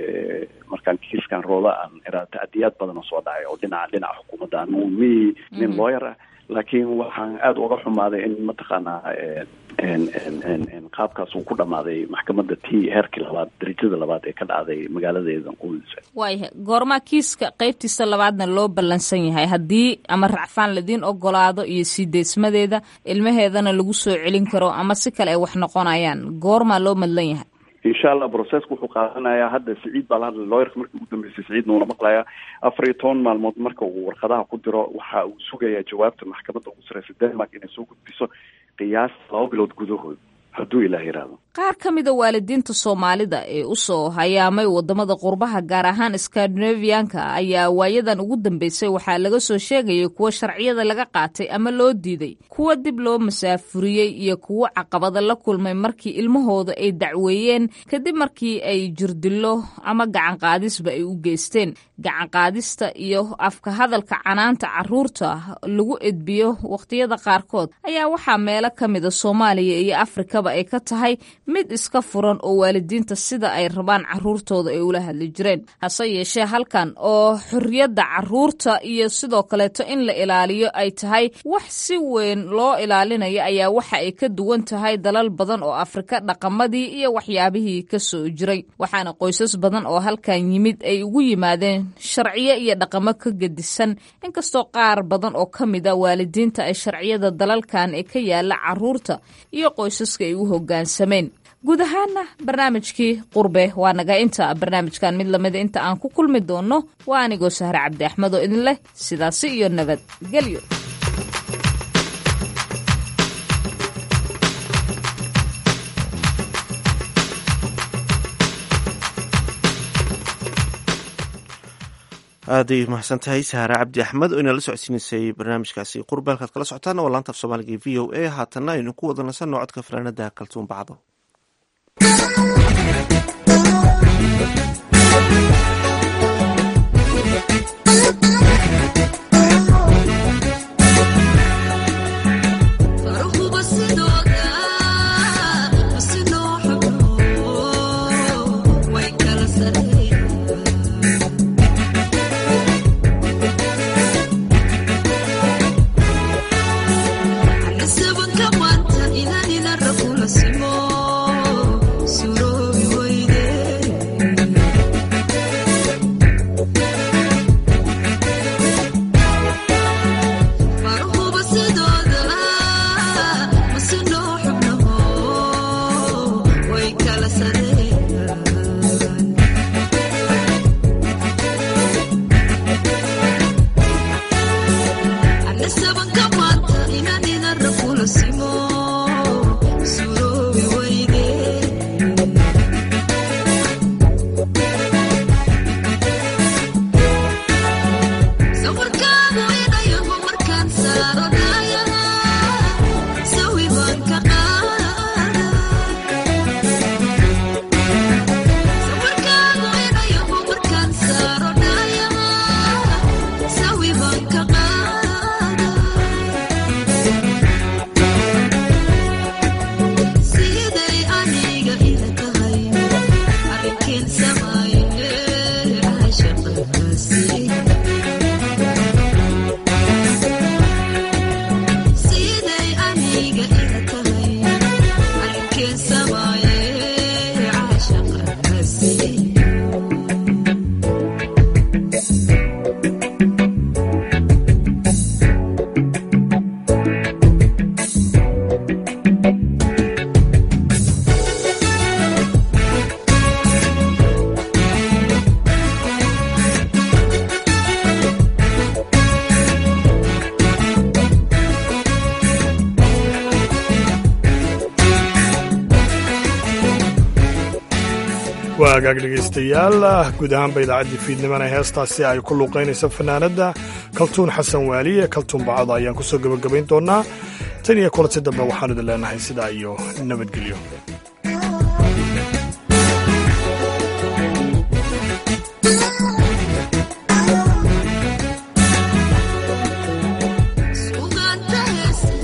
markaan kiiskan rooda aan iraa tacdiyaad badan oo soo dhacay oo dhinaca dhinaca xukuumadda anu mi nin lawyer ah laakiin waxaan aada uga xumaaday in mataqaanaa qaabkaas uu ku dhamaaday maxkamadda t heerkii labaad darajada labaad ee ka dhacday magaaladeeda qudisa waayahay goormaa kiiska qeybtiisa labaadna loo ballansan yahay haddii ama racfaan ladiin ogolaado iyo sii deysmadeeda ilmaheedana lagu soo celin karo ama si kale ay wax noqonayaan goormaa loo madlan yahay insha allah processka wuxuu qaadanayaa hadda siciid baa la hadlay lawyerka markii ugu dambeysay siciidna uuna maqlayaa afar iyo toban maalmood marka uu warqadaha ku diro waxa uu sugayaa jawaabta maxkamadda ugu sareysa denmark inay soo gudbiso qiyaas laba bilood gudahood hadduu ilaah yidhaahdo qaar ka mida waalidiinta soomaalida ee u soo hayaamay wadamada qurbaha gaar ahaan skandinaviyanka ayaa waayadan ugu dambeysay waxaa laga soo sheegayay kuwo sharciyada laga qaatay ama loo diiday kuwo dib loo masaafuriyey iyo kuwo caqabada la kulmay markii ilmahooda ay dacweeyeen kadib markii ay jirdillo ama gacanqaadisba ay u geysteen gacanqaadista iyo afka hadalka canaanta caruurta lagu edbiyo wakhtiyada qaarkood ayaa waxaa meelo ka mida soomaaliya iyo afrikaba kastaba ay ka tahay mid iska furan oo waalidiinta sida ay rabaan caruurtooda ay ula hadli jireen hase yeeshee halkan oo xorriyadda caruurta iyo sidoo kaleeto in la ilaaliyo ay tahay wax si weyn loo ilaalinayo ayaa waxa ay ka duwan tahay dalal badan oo afrika dhaqamadii iyo waxyaabihii ka soo jiray waxaana qoysas badan oo halkan yimid ay ugu yimaadeen sharciyo iyo dhaqamo ka gedisan inkastoo qaar badan oo ka mid a waalidiinta ay sharciyada dalalkan ee ka yaala caruurta iyo qoysaska ay u hoggaansameen guud ahaana barnaamijkii qurbe waa naga inta barnaamijkan mid lamida inta aan ku kulmi doonno waa anigoo sahre cabdi axmed oo idin leh sidaasi iyo nabadgelyo aaday mahadsan tahay sahaare cabdi axmed oo inala socodsiinaysay barnaamijkaasi qurbe halkaad kala socotaan waa laanta af soomaaliga e v o a haatanna aynu ku wada nasanno codka fanaanada kaltuun bacdo waa hagaag dhegaystayaal guud ahaanba idaacaddii fiidnimana heestaasi ay ku luuqaynaysa fanaanadda kaltuun xasan waaliye kaltuun bacado ayaan ku soo gebagabayn doonnaa tan iyo kulanti dambe waxaanu idin leenahay sidaa iyo nabadgelyo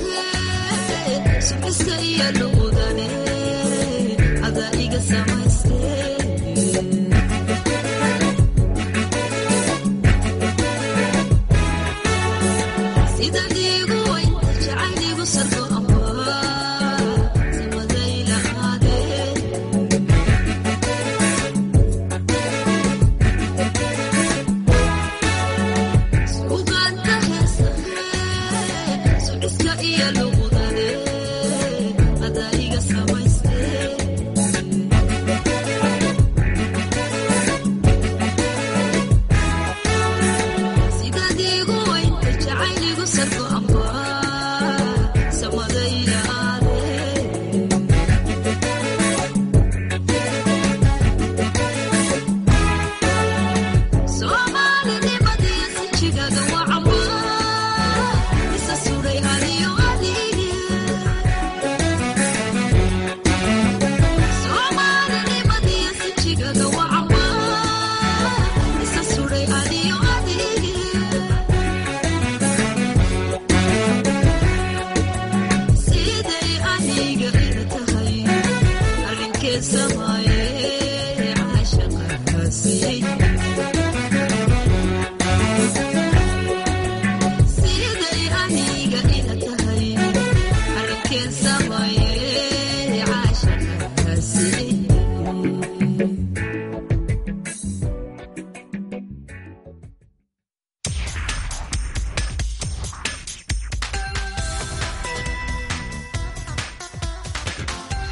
Ada iga samaysay